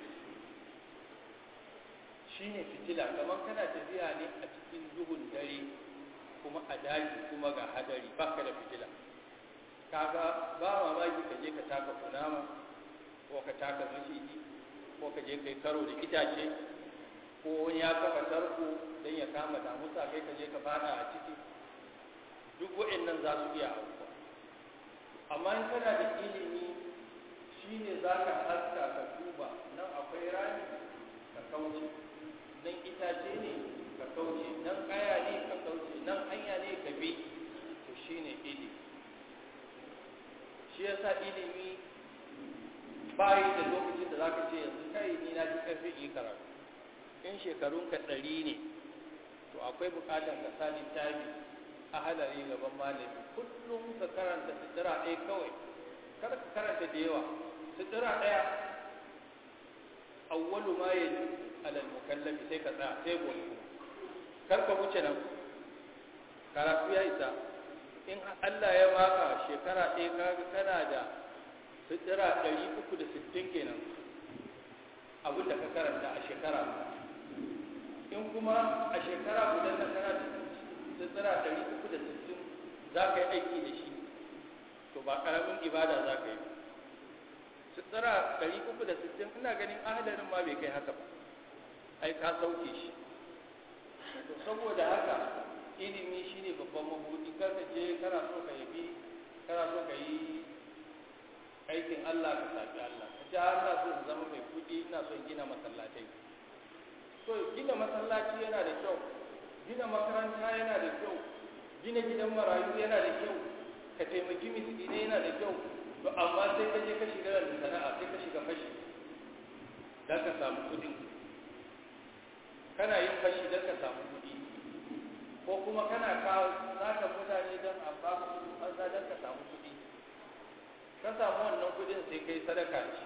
Speaker 2: shine fitila kamar kana tafiya ne a cikin duhun dare kuma a daji kuma ga hadari baka da fitila kaga ba mamaki ka je ka taka kunama ko ka taka maciji ko ka je kai karo da itace ko wani ya kafa tarko don ya kama damusa kai ka je ka fada a ciki duk wa'annan za su iya aukuwa amma in kana da ilimi shine za ka haska ka duba nan akwai rami ka kauce nan itace ne ka kauce nan kaya ne ka kauce nan hanya ne ka bi to shine ilimi shi yasa ilimi bayi da lokacin da zaka ce yanzu kai ni na ji karfi yi karatu in shekarunka ɗari ne to akwai buƙatar ka sa littafi a halari gaban malami kullum ka karanta sutura ɗaya kawai kar ka karanta da yawa sutura ɗaya awwalu ma yaji alal mukallafi sai ka tsaya sai gobe kar ka wuce nan karatu ya isa in Allah ya maka shekara ɗaya kaga kana da sutura ɗari uku da sittin kenan abin da ka karanta a shekara in kuma a shekara guda na kana da sutura ɗari uku da sittin za ka yi aiki da shi to ba ƙaramin ibada za ka yi sutura ɗari uku da sittin ina ganin ahadarin ma bai kai haka ba ai ka sauke shi to saboda haka ilimi shine babban mabudi kar ka je kana so ka yabi kana so ka yi aikin Allah ka sabi Allah ka ce Allah so in zama mai kudi ina son gina masallatai so gina masallaci yana da kyau gina makaranta yana da kyau gina gidan marayu yana da kyau ka taimaki miskinai yana da kyau to amma sai ka je ka shiga da sana'a sai ka shiga fashi dan ka samu kudi kana yin fashi dan ka samu kudi ko kuma kana kawo zaka mutane don a ba su banza don ka samu kuɗi ka samu wannan kuɗin sai kai sadaka ce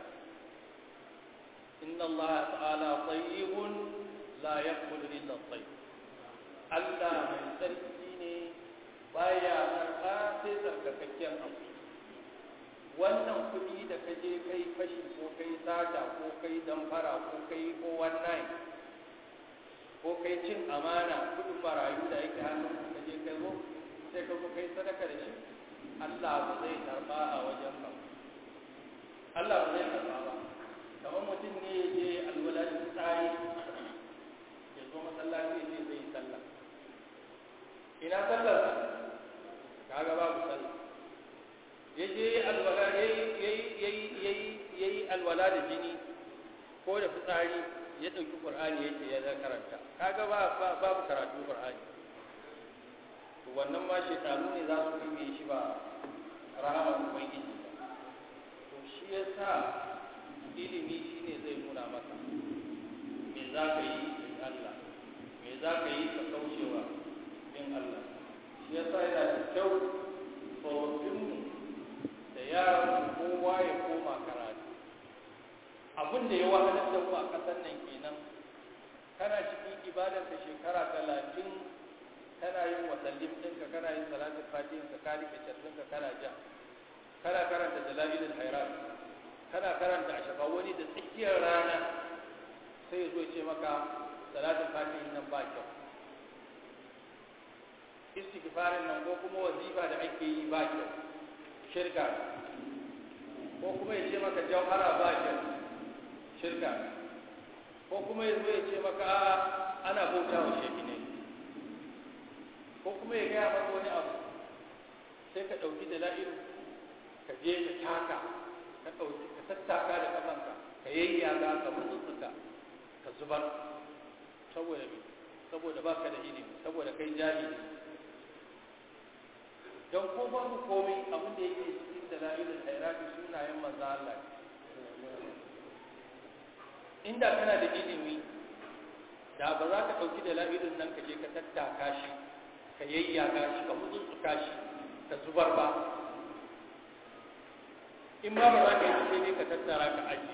Speaker 2: inna Allah ta'ala tayyibun la yaqbalu illa tayyib Allah mai tsarki ne baya karɓa sai tsarkakakken abu wannan kuɗi da ka je kai fashi ko kai sata ko kai damfara ko kai ko wannan ko kai cin amana kudin marayu da yake hannun ka je kai zo sai ka zo kai sadaka da shi Allah ba zai karba a wajen ka Allah ba zai karba ba kamar mutum ne ya je alwala da tsari ya zo masallaci ya ce zai yi sallah ina sallar kaga babu sallah ya je alwala yayi alwala da jini ko da fitsari ya ɗauki ƙur'ani yake ya zai karanta kaga ba babu karatu ƙur'ani to wannan ma shekaru ne za su kime shi ba rahama ubangiji ba to shi ya sa ilimi shi ne zai nuna maka me za ka yi bin Allah me za ka yi ka kaucewa bin Allah shi ya sa yana da kyau tsofaffinmu da yaran kowa ya koma karatu abin da ya wahalar da mu a ƙasar nan kenan kana cikin ibadar ka shekara talatin kana yin wasallin ɗinka kana yin salatin fatihin ka ka rike carfin ka kana ja kana karanta jalalilul hairat kana karanta a shafa wani da tsakiyar rana sai ya zo ce maka salatin fatihin nan ba kyau istighfarin nan ko kuma wazifa da ake yi ba kyau shirka ko kuma ya ce maka jauhara ba kyau shirka ko kuma ya zo ya ce maka ana bauta wa shehi ne ko kuma ya gaya maka wani abu sai ka ɗauki da la'iru ka je ka taka ka ɗauki ka tattaka da kafanka ka yayyaga ka mutsutsuka ka zubar saboda me saboda baka da ilimi saboda kai jahili don ko babu komai abin da yake cikin da la'ilul hairati sunayen manzo Allah inda kana da ilimi da ba za ka ɗauki da la'ilun nan ka je ka tattaka shi ka yayyaka shi ka mutsutsuka shi ka zubar ba in ma ba za ka yi sai dai ka tattara ka ajiye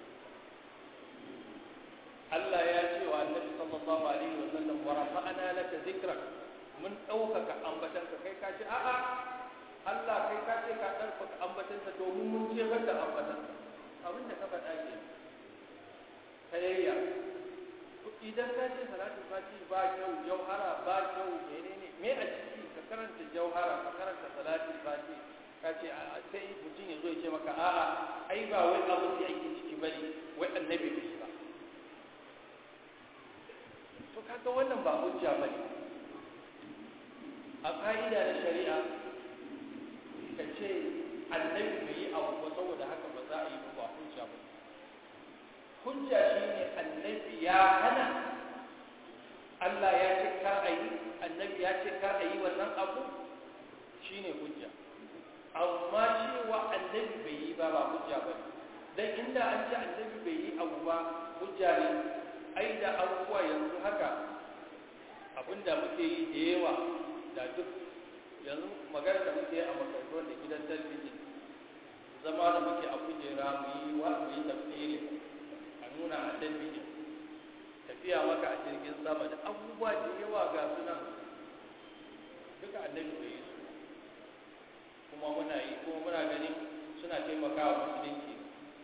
Speaker 2: Allah ya ce wa annabi sallallahu alaihi wa sallam wa rafa'ana laka dhikrak mun ɗaukaka ambatanka kai ka ce a'a Allah kai ka ce ka ɗaukaka ambatanka domin mun jefar da ambatanka abin da ka faɗa ke kayayya idan ka ce salatul fati ba kyau jauhara ba kyau menene me a ciki ka karanta jauhara ka karanta salatul fati ka ce sai mutum ya zo ya ce maka a'a ai ba wai abu da yake ciki bane wai annabi bai ba to kaga wannan ba hujja bane a ka'ida na shari'a ka ce annabi bai yi abu ba saboda haka ba za a yi ba hujja ba hujja shine annabi ya hana Allah ya ce kar a yi annabi ya ce kar a yi wannan abu shine hujja amma cewa annabi bai yi ba ba hujja ba dan inda an ce annabi bai yi abu ba hujja ne ai da abubuwa yanzu haka abinda muke yi da yawa da duk yanzu magana da muke a makarantu da gidan talabijin zama da muke a kujera mu yi wa mu yi tafsiri a nuna a talabijin tafiya maka a jirgin sama da abubuwa da yawa ga sunan duka annabi bai yi su kuma muna yi kuma muna ganin suna taimakawa musulunci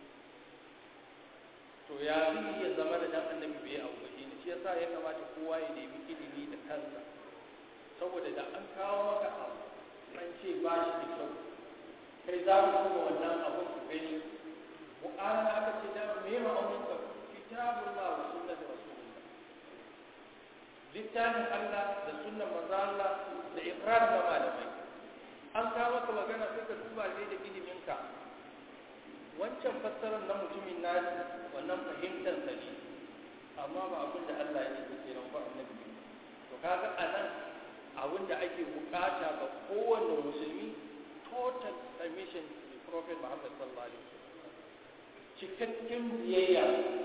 Speaker 2: to ya zai iya zama da dan annabi bai yi abu ba shine shi yasa ya kamata kowa ya nemi ilimi da kansa saboda da an kawo maka abu an ce ba shi da kyau kai za ku kuma wannan abun ku gani Qur'ani aka ce da me ma amun ka kitabullah wa sunnatu rasulullah littafin Allah da sunnan manzo Allah da iqrar da malamai an kawo maka magana sai ka duba ne da ilimin ka wancan fassarar na mutumin nasi wannan fahimtar sa ne amma ba abin da Allah ya ce ke nan ba annabi to kaga anan abin da ake bukata ga kowanne musulmi total submission to the prophet Muhammad sallallahu alaihi wasallam cikakken biyayya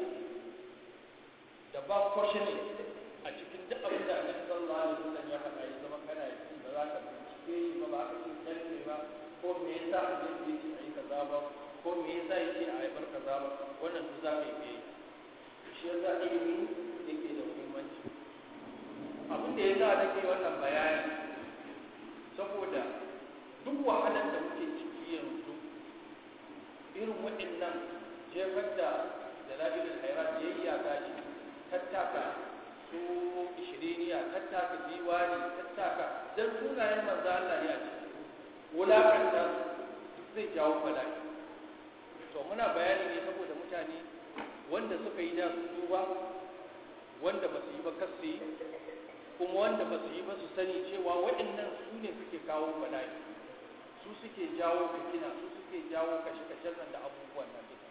Speaker 2: da ba questioning a cikin duk abin da Annabi sallallahu alaihi wasallam ya faɗa ya zama kana yi ba za ka bincike ba ba ka ce kalme ba ko me yasa Annabi ya ce ayi kaza ba ko me yasa ya ce ayi bar kaza ba wannan duk za ka yi biyayya shi yasa ilimi yake da muhimmanci abin da ya sa nake wannan bayani saboda duk wahalar da muke ciki yanzu irin waɗannan jefar da dalalilul hairat ya yi ya gashi tattaka su ishiriniya tattaka diwani tattaka dan sunayen manzo Allah ne a ciki wulakanta duk zai jawo bala'i to muna bayani ne saboda mutane wanda suka yi da su duba wanda ba su yi ba kasu yi kuma wanda ba su yi ba su sani cewa waɗannan su ne suke kawo bala'i su suke jawo fitina su suke jawo kashe-kashen nan da abubuwan nan duka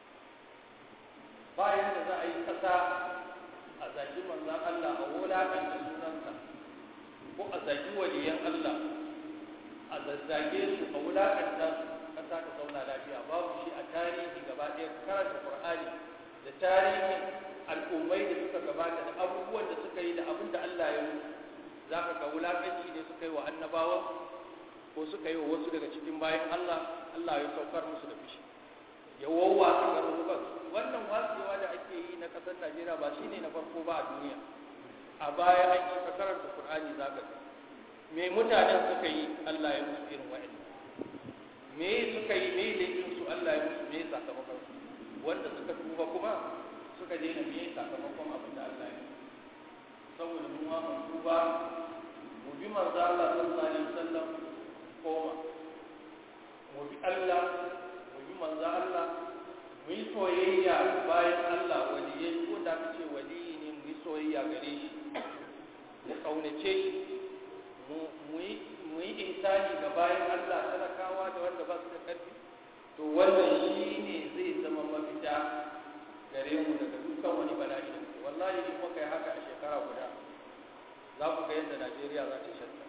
Speaker 2: bayan da za a yi ƙasa a zagi manzan Allah a wulaƙanta sunansa ko a zagi waliyan Allah a zazzage su a wulaƙanta su ƙasa ta zauna lafiya babu shi a tarihi gaba ɗaya karanta Qur'ani da tarihin al'ummai da suka gabata da abubuwan da suka yi da abin da Allah ya musu za ka ga wulaƙanci ne suka yi wa annabawa ko suka yi wa wasu daga cikin bayan Allah Allah ya saukar musu da fushi ya wawa su garurukan wannan watsewa da ake yi na ƙasar Najeriya ba shi ne na farko ba a duniya a baya an yi ka karanta Qur'ani za ka me mutanen suka yi Allah ya musu irin wa'annan me suka yi me laifin su Allah ya musu me sakamakon su wanda suka tuba kuma suka daina me sakamakon abin da Allah ya saboda mu ma mun tuba mu bi manzo Allah sallallahu alaihi wasallam koma mu bi Allah mu bi manzo Allah mu yi soyayya bayan Allah waliyai ko da kace waliyi ne mu yi soyayya gare shi mu kaunace shi mu yi mu yi insani ga bayan Allah talakawa da wanda ba su da karfi to wannan shi ne zai zama mafita gare mu daga dukkan wani bala'i da muke wallahi in muka yi haka a shekara guda za ku ga yadda Najeriya za ta shanta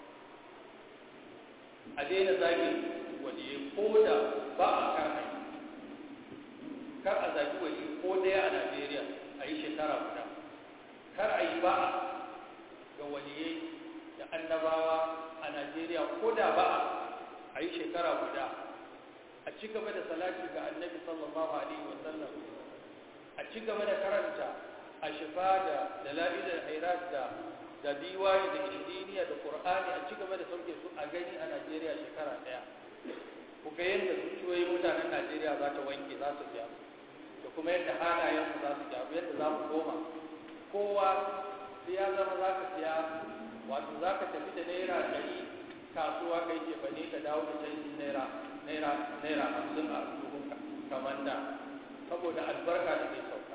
Speaker 2: a daina zagi waliye ko da ba a kan hanyar kar a zagi wali ko daya a Najeriya a yi shekara guda kar a yi ba'a ga waliyai da annabawa a Najeriya ko da ba'a a yi shekara guda a a ci gaba da salati ga annabi sallallahu alaihi wasallam a ci gaba da karanta a shifa da dalilin hairat da da diwani da ishiriniya da qur'ani a ci gaba da sauke su a gani a najeriya shekara daya ku ga yadda zuciyoyin mutanen najeriya za ta wanke za su biya da kuma yadda halayensu za su gyaru yadda za mu koma kowa sai ya zama za ka siya wato za ka tafi da naira ɗari kasuwa kai ce ba ne ka dawo da canjin naira naira naira hamsin a duhunka kamar da saboda albarka da zai sauka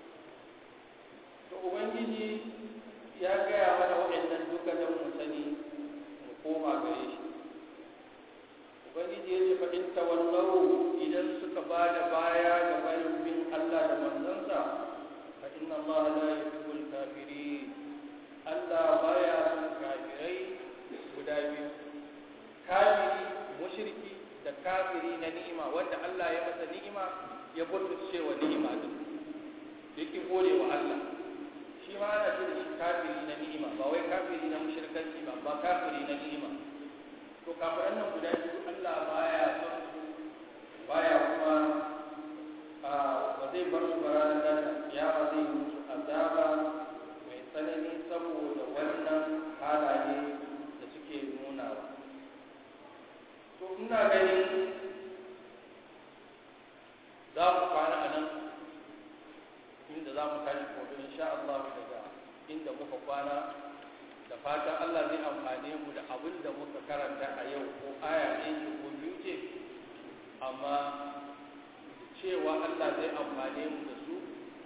Speaker 2: to ubangiji ya gaya mana waɗannan duka don mu sani mu koma gare shi ubangiji ya ce fa in tawallau idan suka ba da baya ga bayan bin Allah da manzansa fa inna Allah la yuhibbul kafirin Allah baya son kafirai guda biyu kafiri mushriki da kafiri na ni'ima wanda Allah ya masa ni'ima ya butulce wa ni'ima din yake gode wa Allah shi ma ana ce da shi kafiri na ni'ima ba wai kafiri na mushrikanci ba ba kafiri na ni'ima to kafiran nan guda biyu Allah baya son su baya kuma a ba zai bar su ranar da kiyama zai yi musu azaba mai tsanani saboda wannan halaye da suke nunawa to ina ganin za mu kwana a nan inda za mu tashi gobe insha Allah daga inda muka kwana da fatan Allah zai amfane mu da abin da muka karanta a yau ko aya ɗaya ce ko biyu ce amma cewa Allah zai amfane mu da su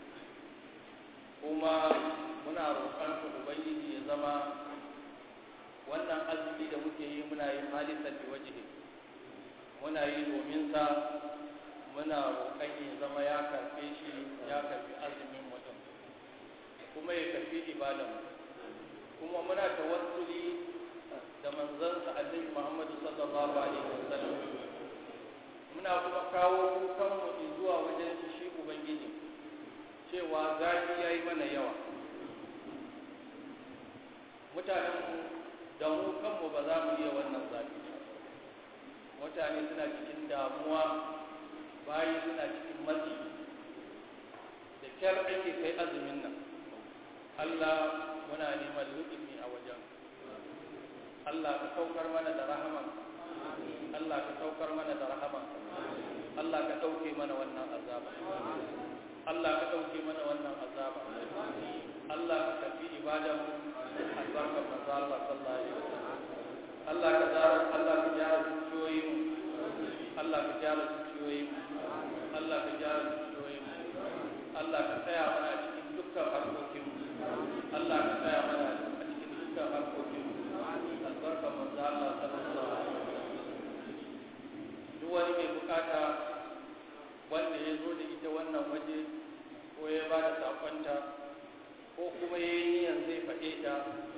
Speaker 2: kuma muna roƙon su ubangiji ya zama wannan azumi da muke yi muna yin halittar da wajihi muna yi domin sa muna roƙon ya zama ya karɓe shi ya karɓi azumin mutum kuma ya karɓi ibadan kuma muna tawassuli da manzansa annabi Muhammadu sallallahu alaihi wasallam muna kuma kawo kukanmu zuwa wajen shi ubangiji cewa zafi ya yi mana yawa mutanenmu da mu kanmu ba za mu iya wannan zafi mutane suna cikin damuwa bayi suna cikin matsi da kyar ake kai azumin nan Allah muna neman lutufi a wajen Allah ka saukar mana da rahaman Allah ka saukar mana da rahaman Allah ka ɗauke mana wannan azaba Allah ka ɗauke mana wannan azaba Allah ka tafi ibadan albarkar manzo Allah sallallahu alaihi wasallam Allah ka zara Allah ka gyara zuciyoyin Allah ka gyara zuciyoyin Allah ka gyara zuciyoyin Allah ka tsaya mana cikin dukkan harkokin Allah ka tsaya mana a cikin dukkan harkokin albarkar manzo Allah sallallahu alaihi wasallam duk wani mai bukata wanda ya zo da ita wannan waje ko ya ba da sakonta ko kuma ya yi niyan zai faɗe ta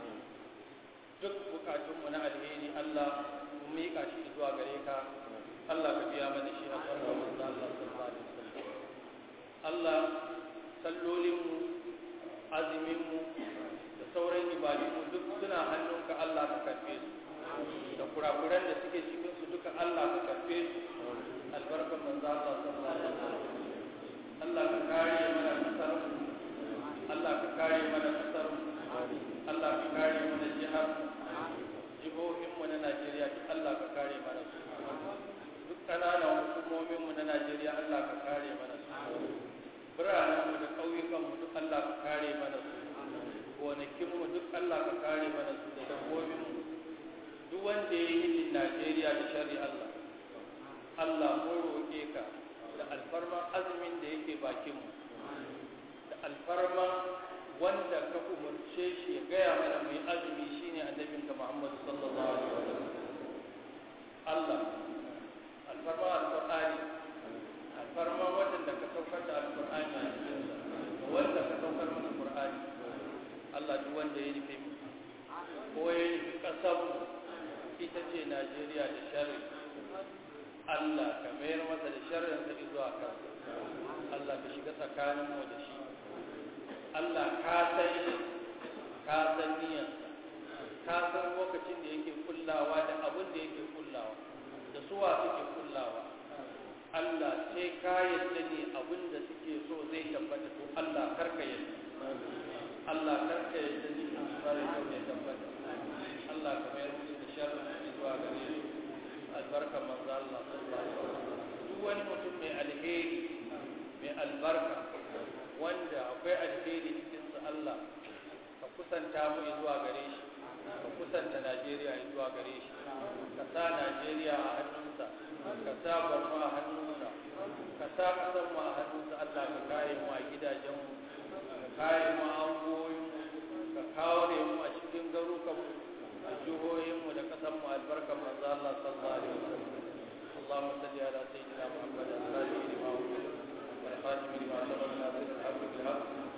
Speaker 2: duk bukatunmu na alheri Allah mu miƙa shi zuwa gare ka Allah ka biya mana shi a farkon manzo Allah sallallahu alaihi wasallam Allah sallolinmu azuminmu da sauran ibadunmu duk suna hannunka Allah ka karfe su da kurakuran da suke cikin su duka Allah ka karfe su albarkan manzo Allah sallallahu alaihi wasallam Allah ka kare mana kasar Allah ka kare mana kasar Allah ka kare mana jihar jihohin mu na Najeriya duk Allah ka kare mana su duk kananan hukumomin mu na Najeriya Allah ka kare mana su biranen mu da ƙauyukan mu duk Allah ka kare mana su gonakin mu duk Allah ka kare mana su da dabbobin mu duk wanda ya yi Najeriya da shari Allah Allah mun roƙe ka da alfarma azumin da yake bakinmu da alfarma wanda ka umarce shi ya gaya mana mai azumi shine annabinka Muhammad sallallahu alaihi wasallam Allah alfarma alqur'ani alfarma wanda ka saukar da alqur'ani a cikin sa wanda ka saukar mana qur'ani Allah duk wanda ya nufi ko ya nufi kasar ita ce Najeriya da sharri Allah ka mayar masa da sharrin sa zuwa kansa Allah ka shiga tsakanin mu da shi Allah ka san shi ka san niyyar ka san lokacin da yake kullawa da abin da yake kullawa da suwa suke kullawa Allah sai ka yadda ne abin da suke so zai tabbata to Allah karka yadda Allah karka yadda ne bare so zai tabbata Allah ka mayar musu da sharri zuwa gare su albarka manzo Allah sallallahu alaihi wasallam duk wani mutum mai alheri mai albarka wanda akwai alheri cikin su Allah ka kusanta mu zuwa gare shi ka kusanta Najeriya zuwa gare shi ka sa Najeriya a hannunsa ka sa Borno a hannunsa ka sa ƙasar mu a hannunsa Allah ka kare mu a gidajenmu ka kare mu a angoyinmu ka kare mu a cikin garukanmu a jihohinmu da ƙasar mu albarkar manzo Allah sallallahu alaihi wasallam اللهم صل على سيدنا محمد الفاتح لما أغلق والخاتم لما سبق ناصر الحق بالحق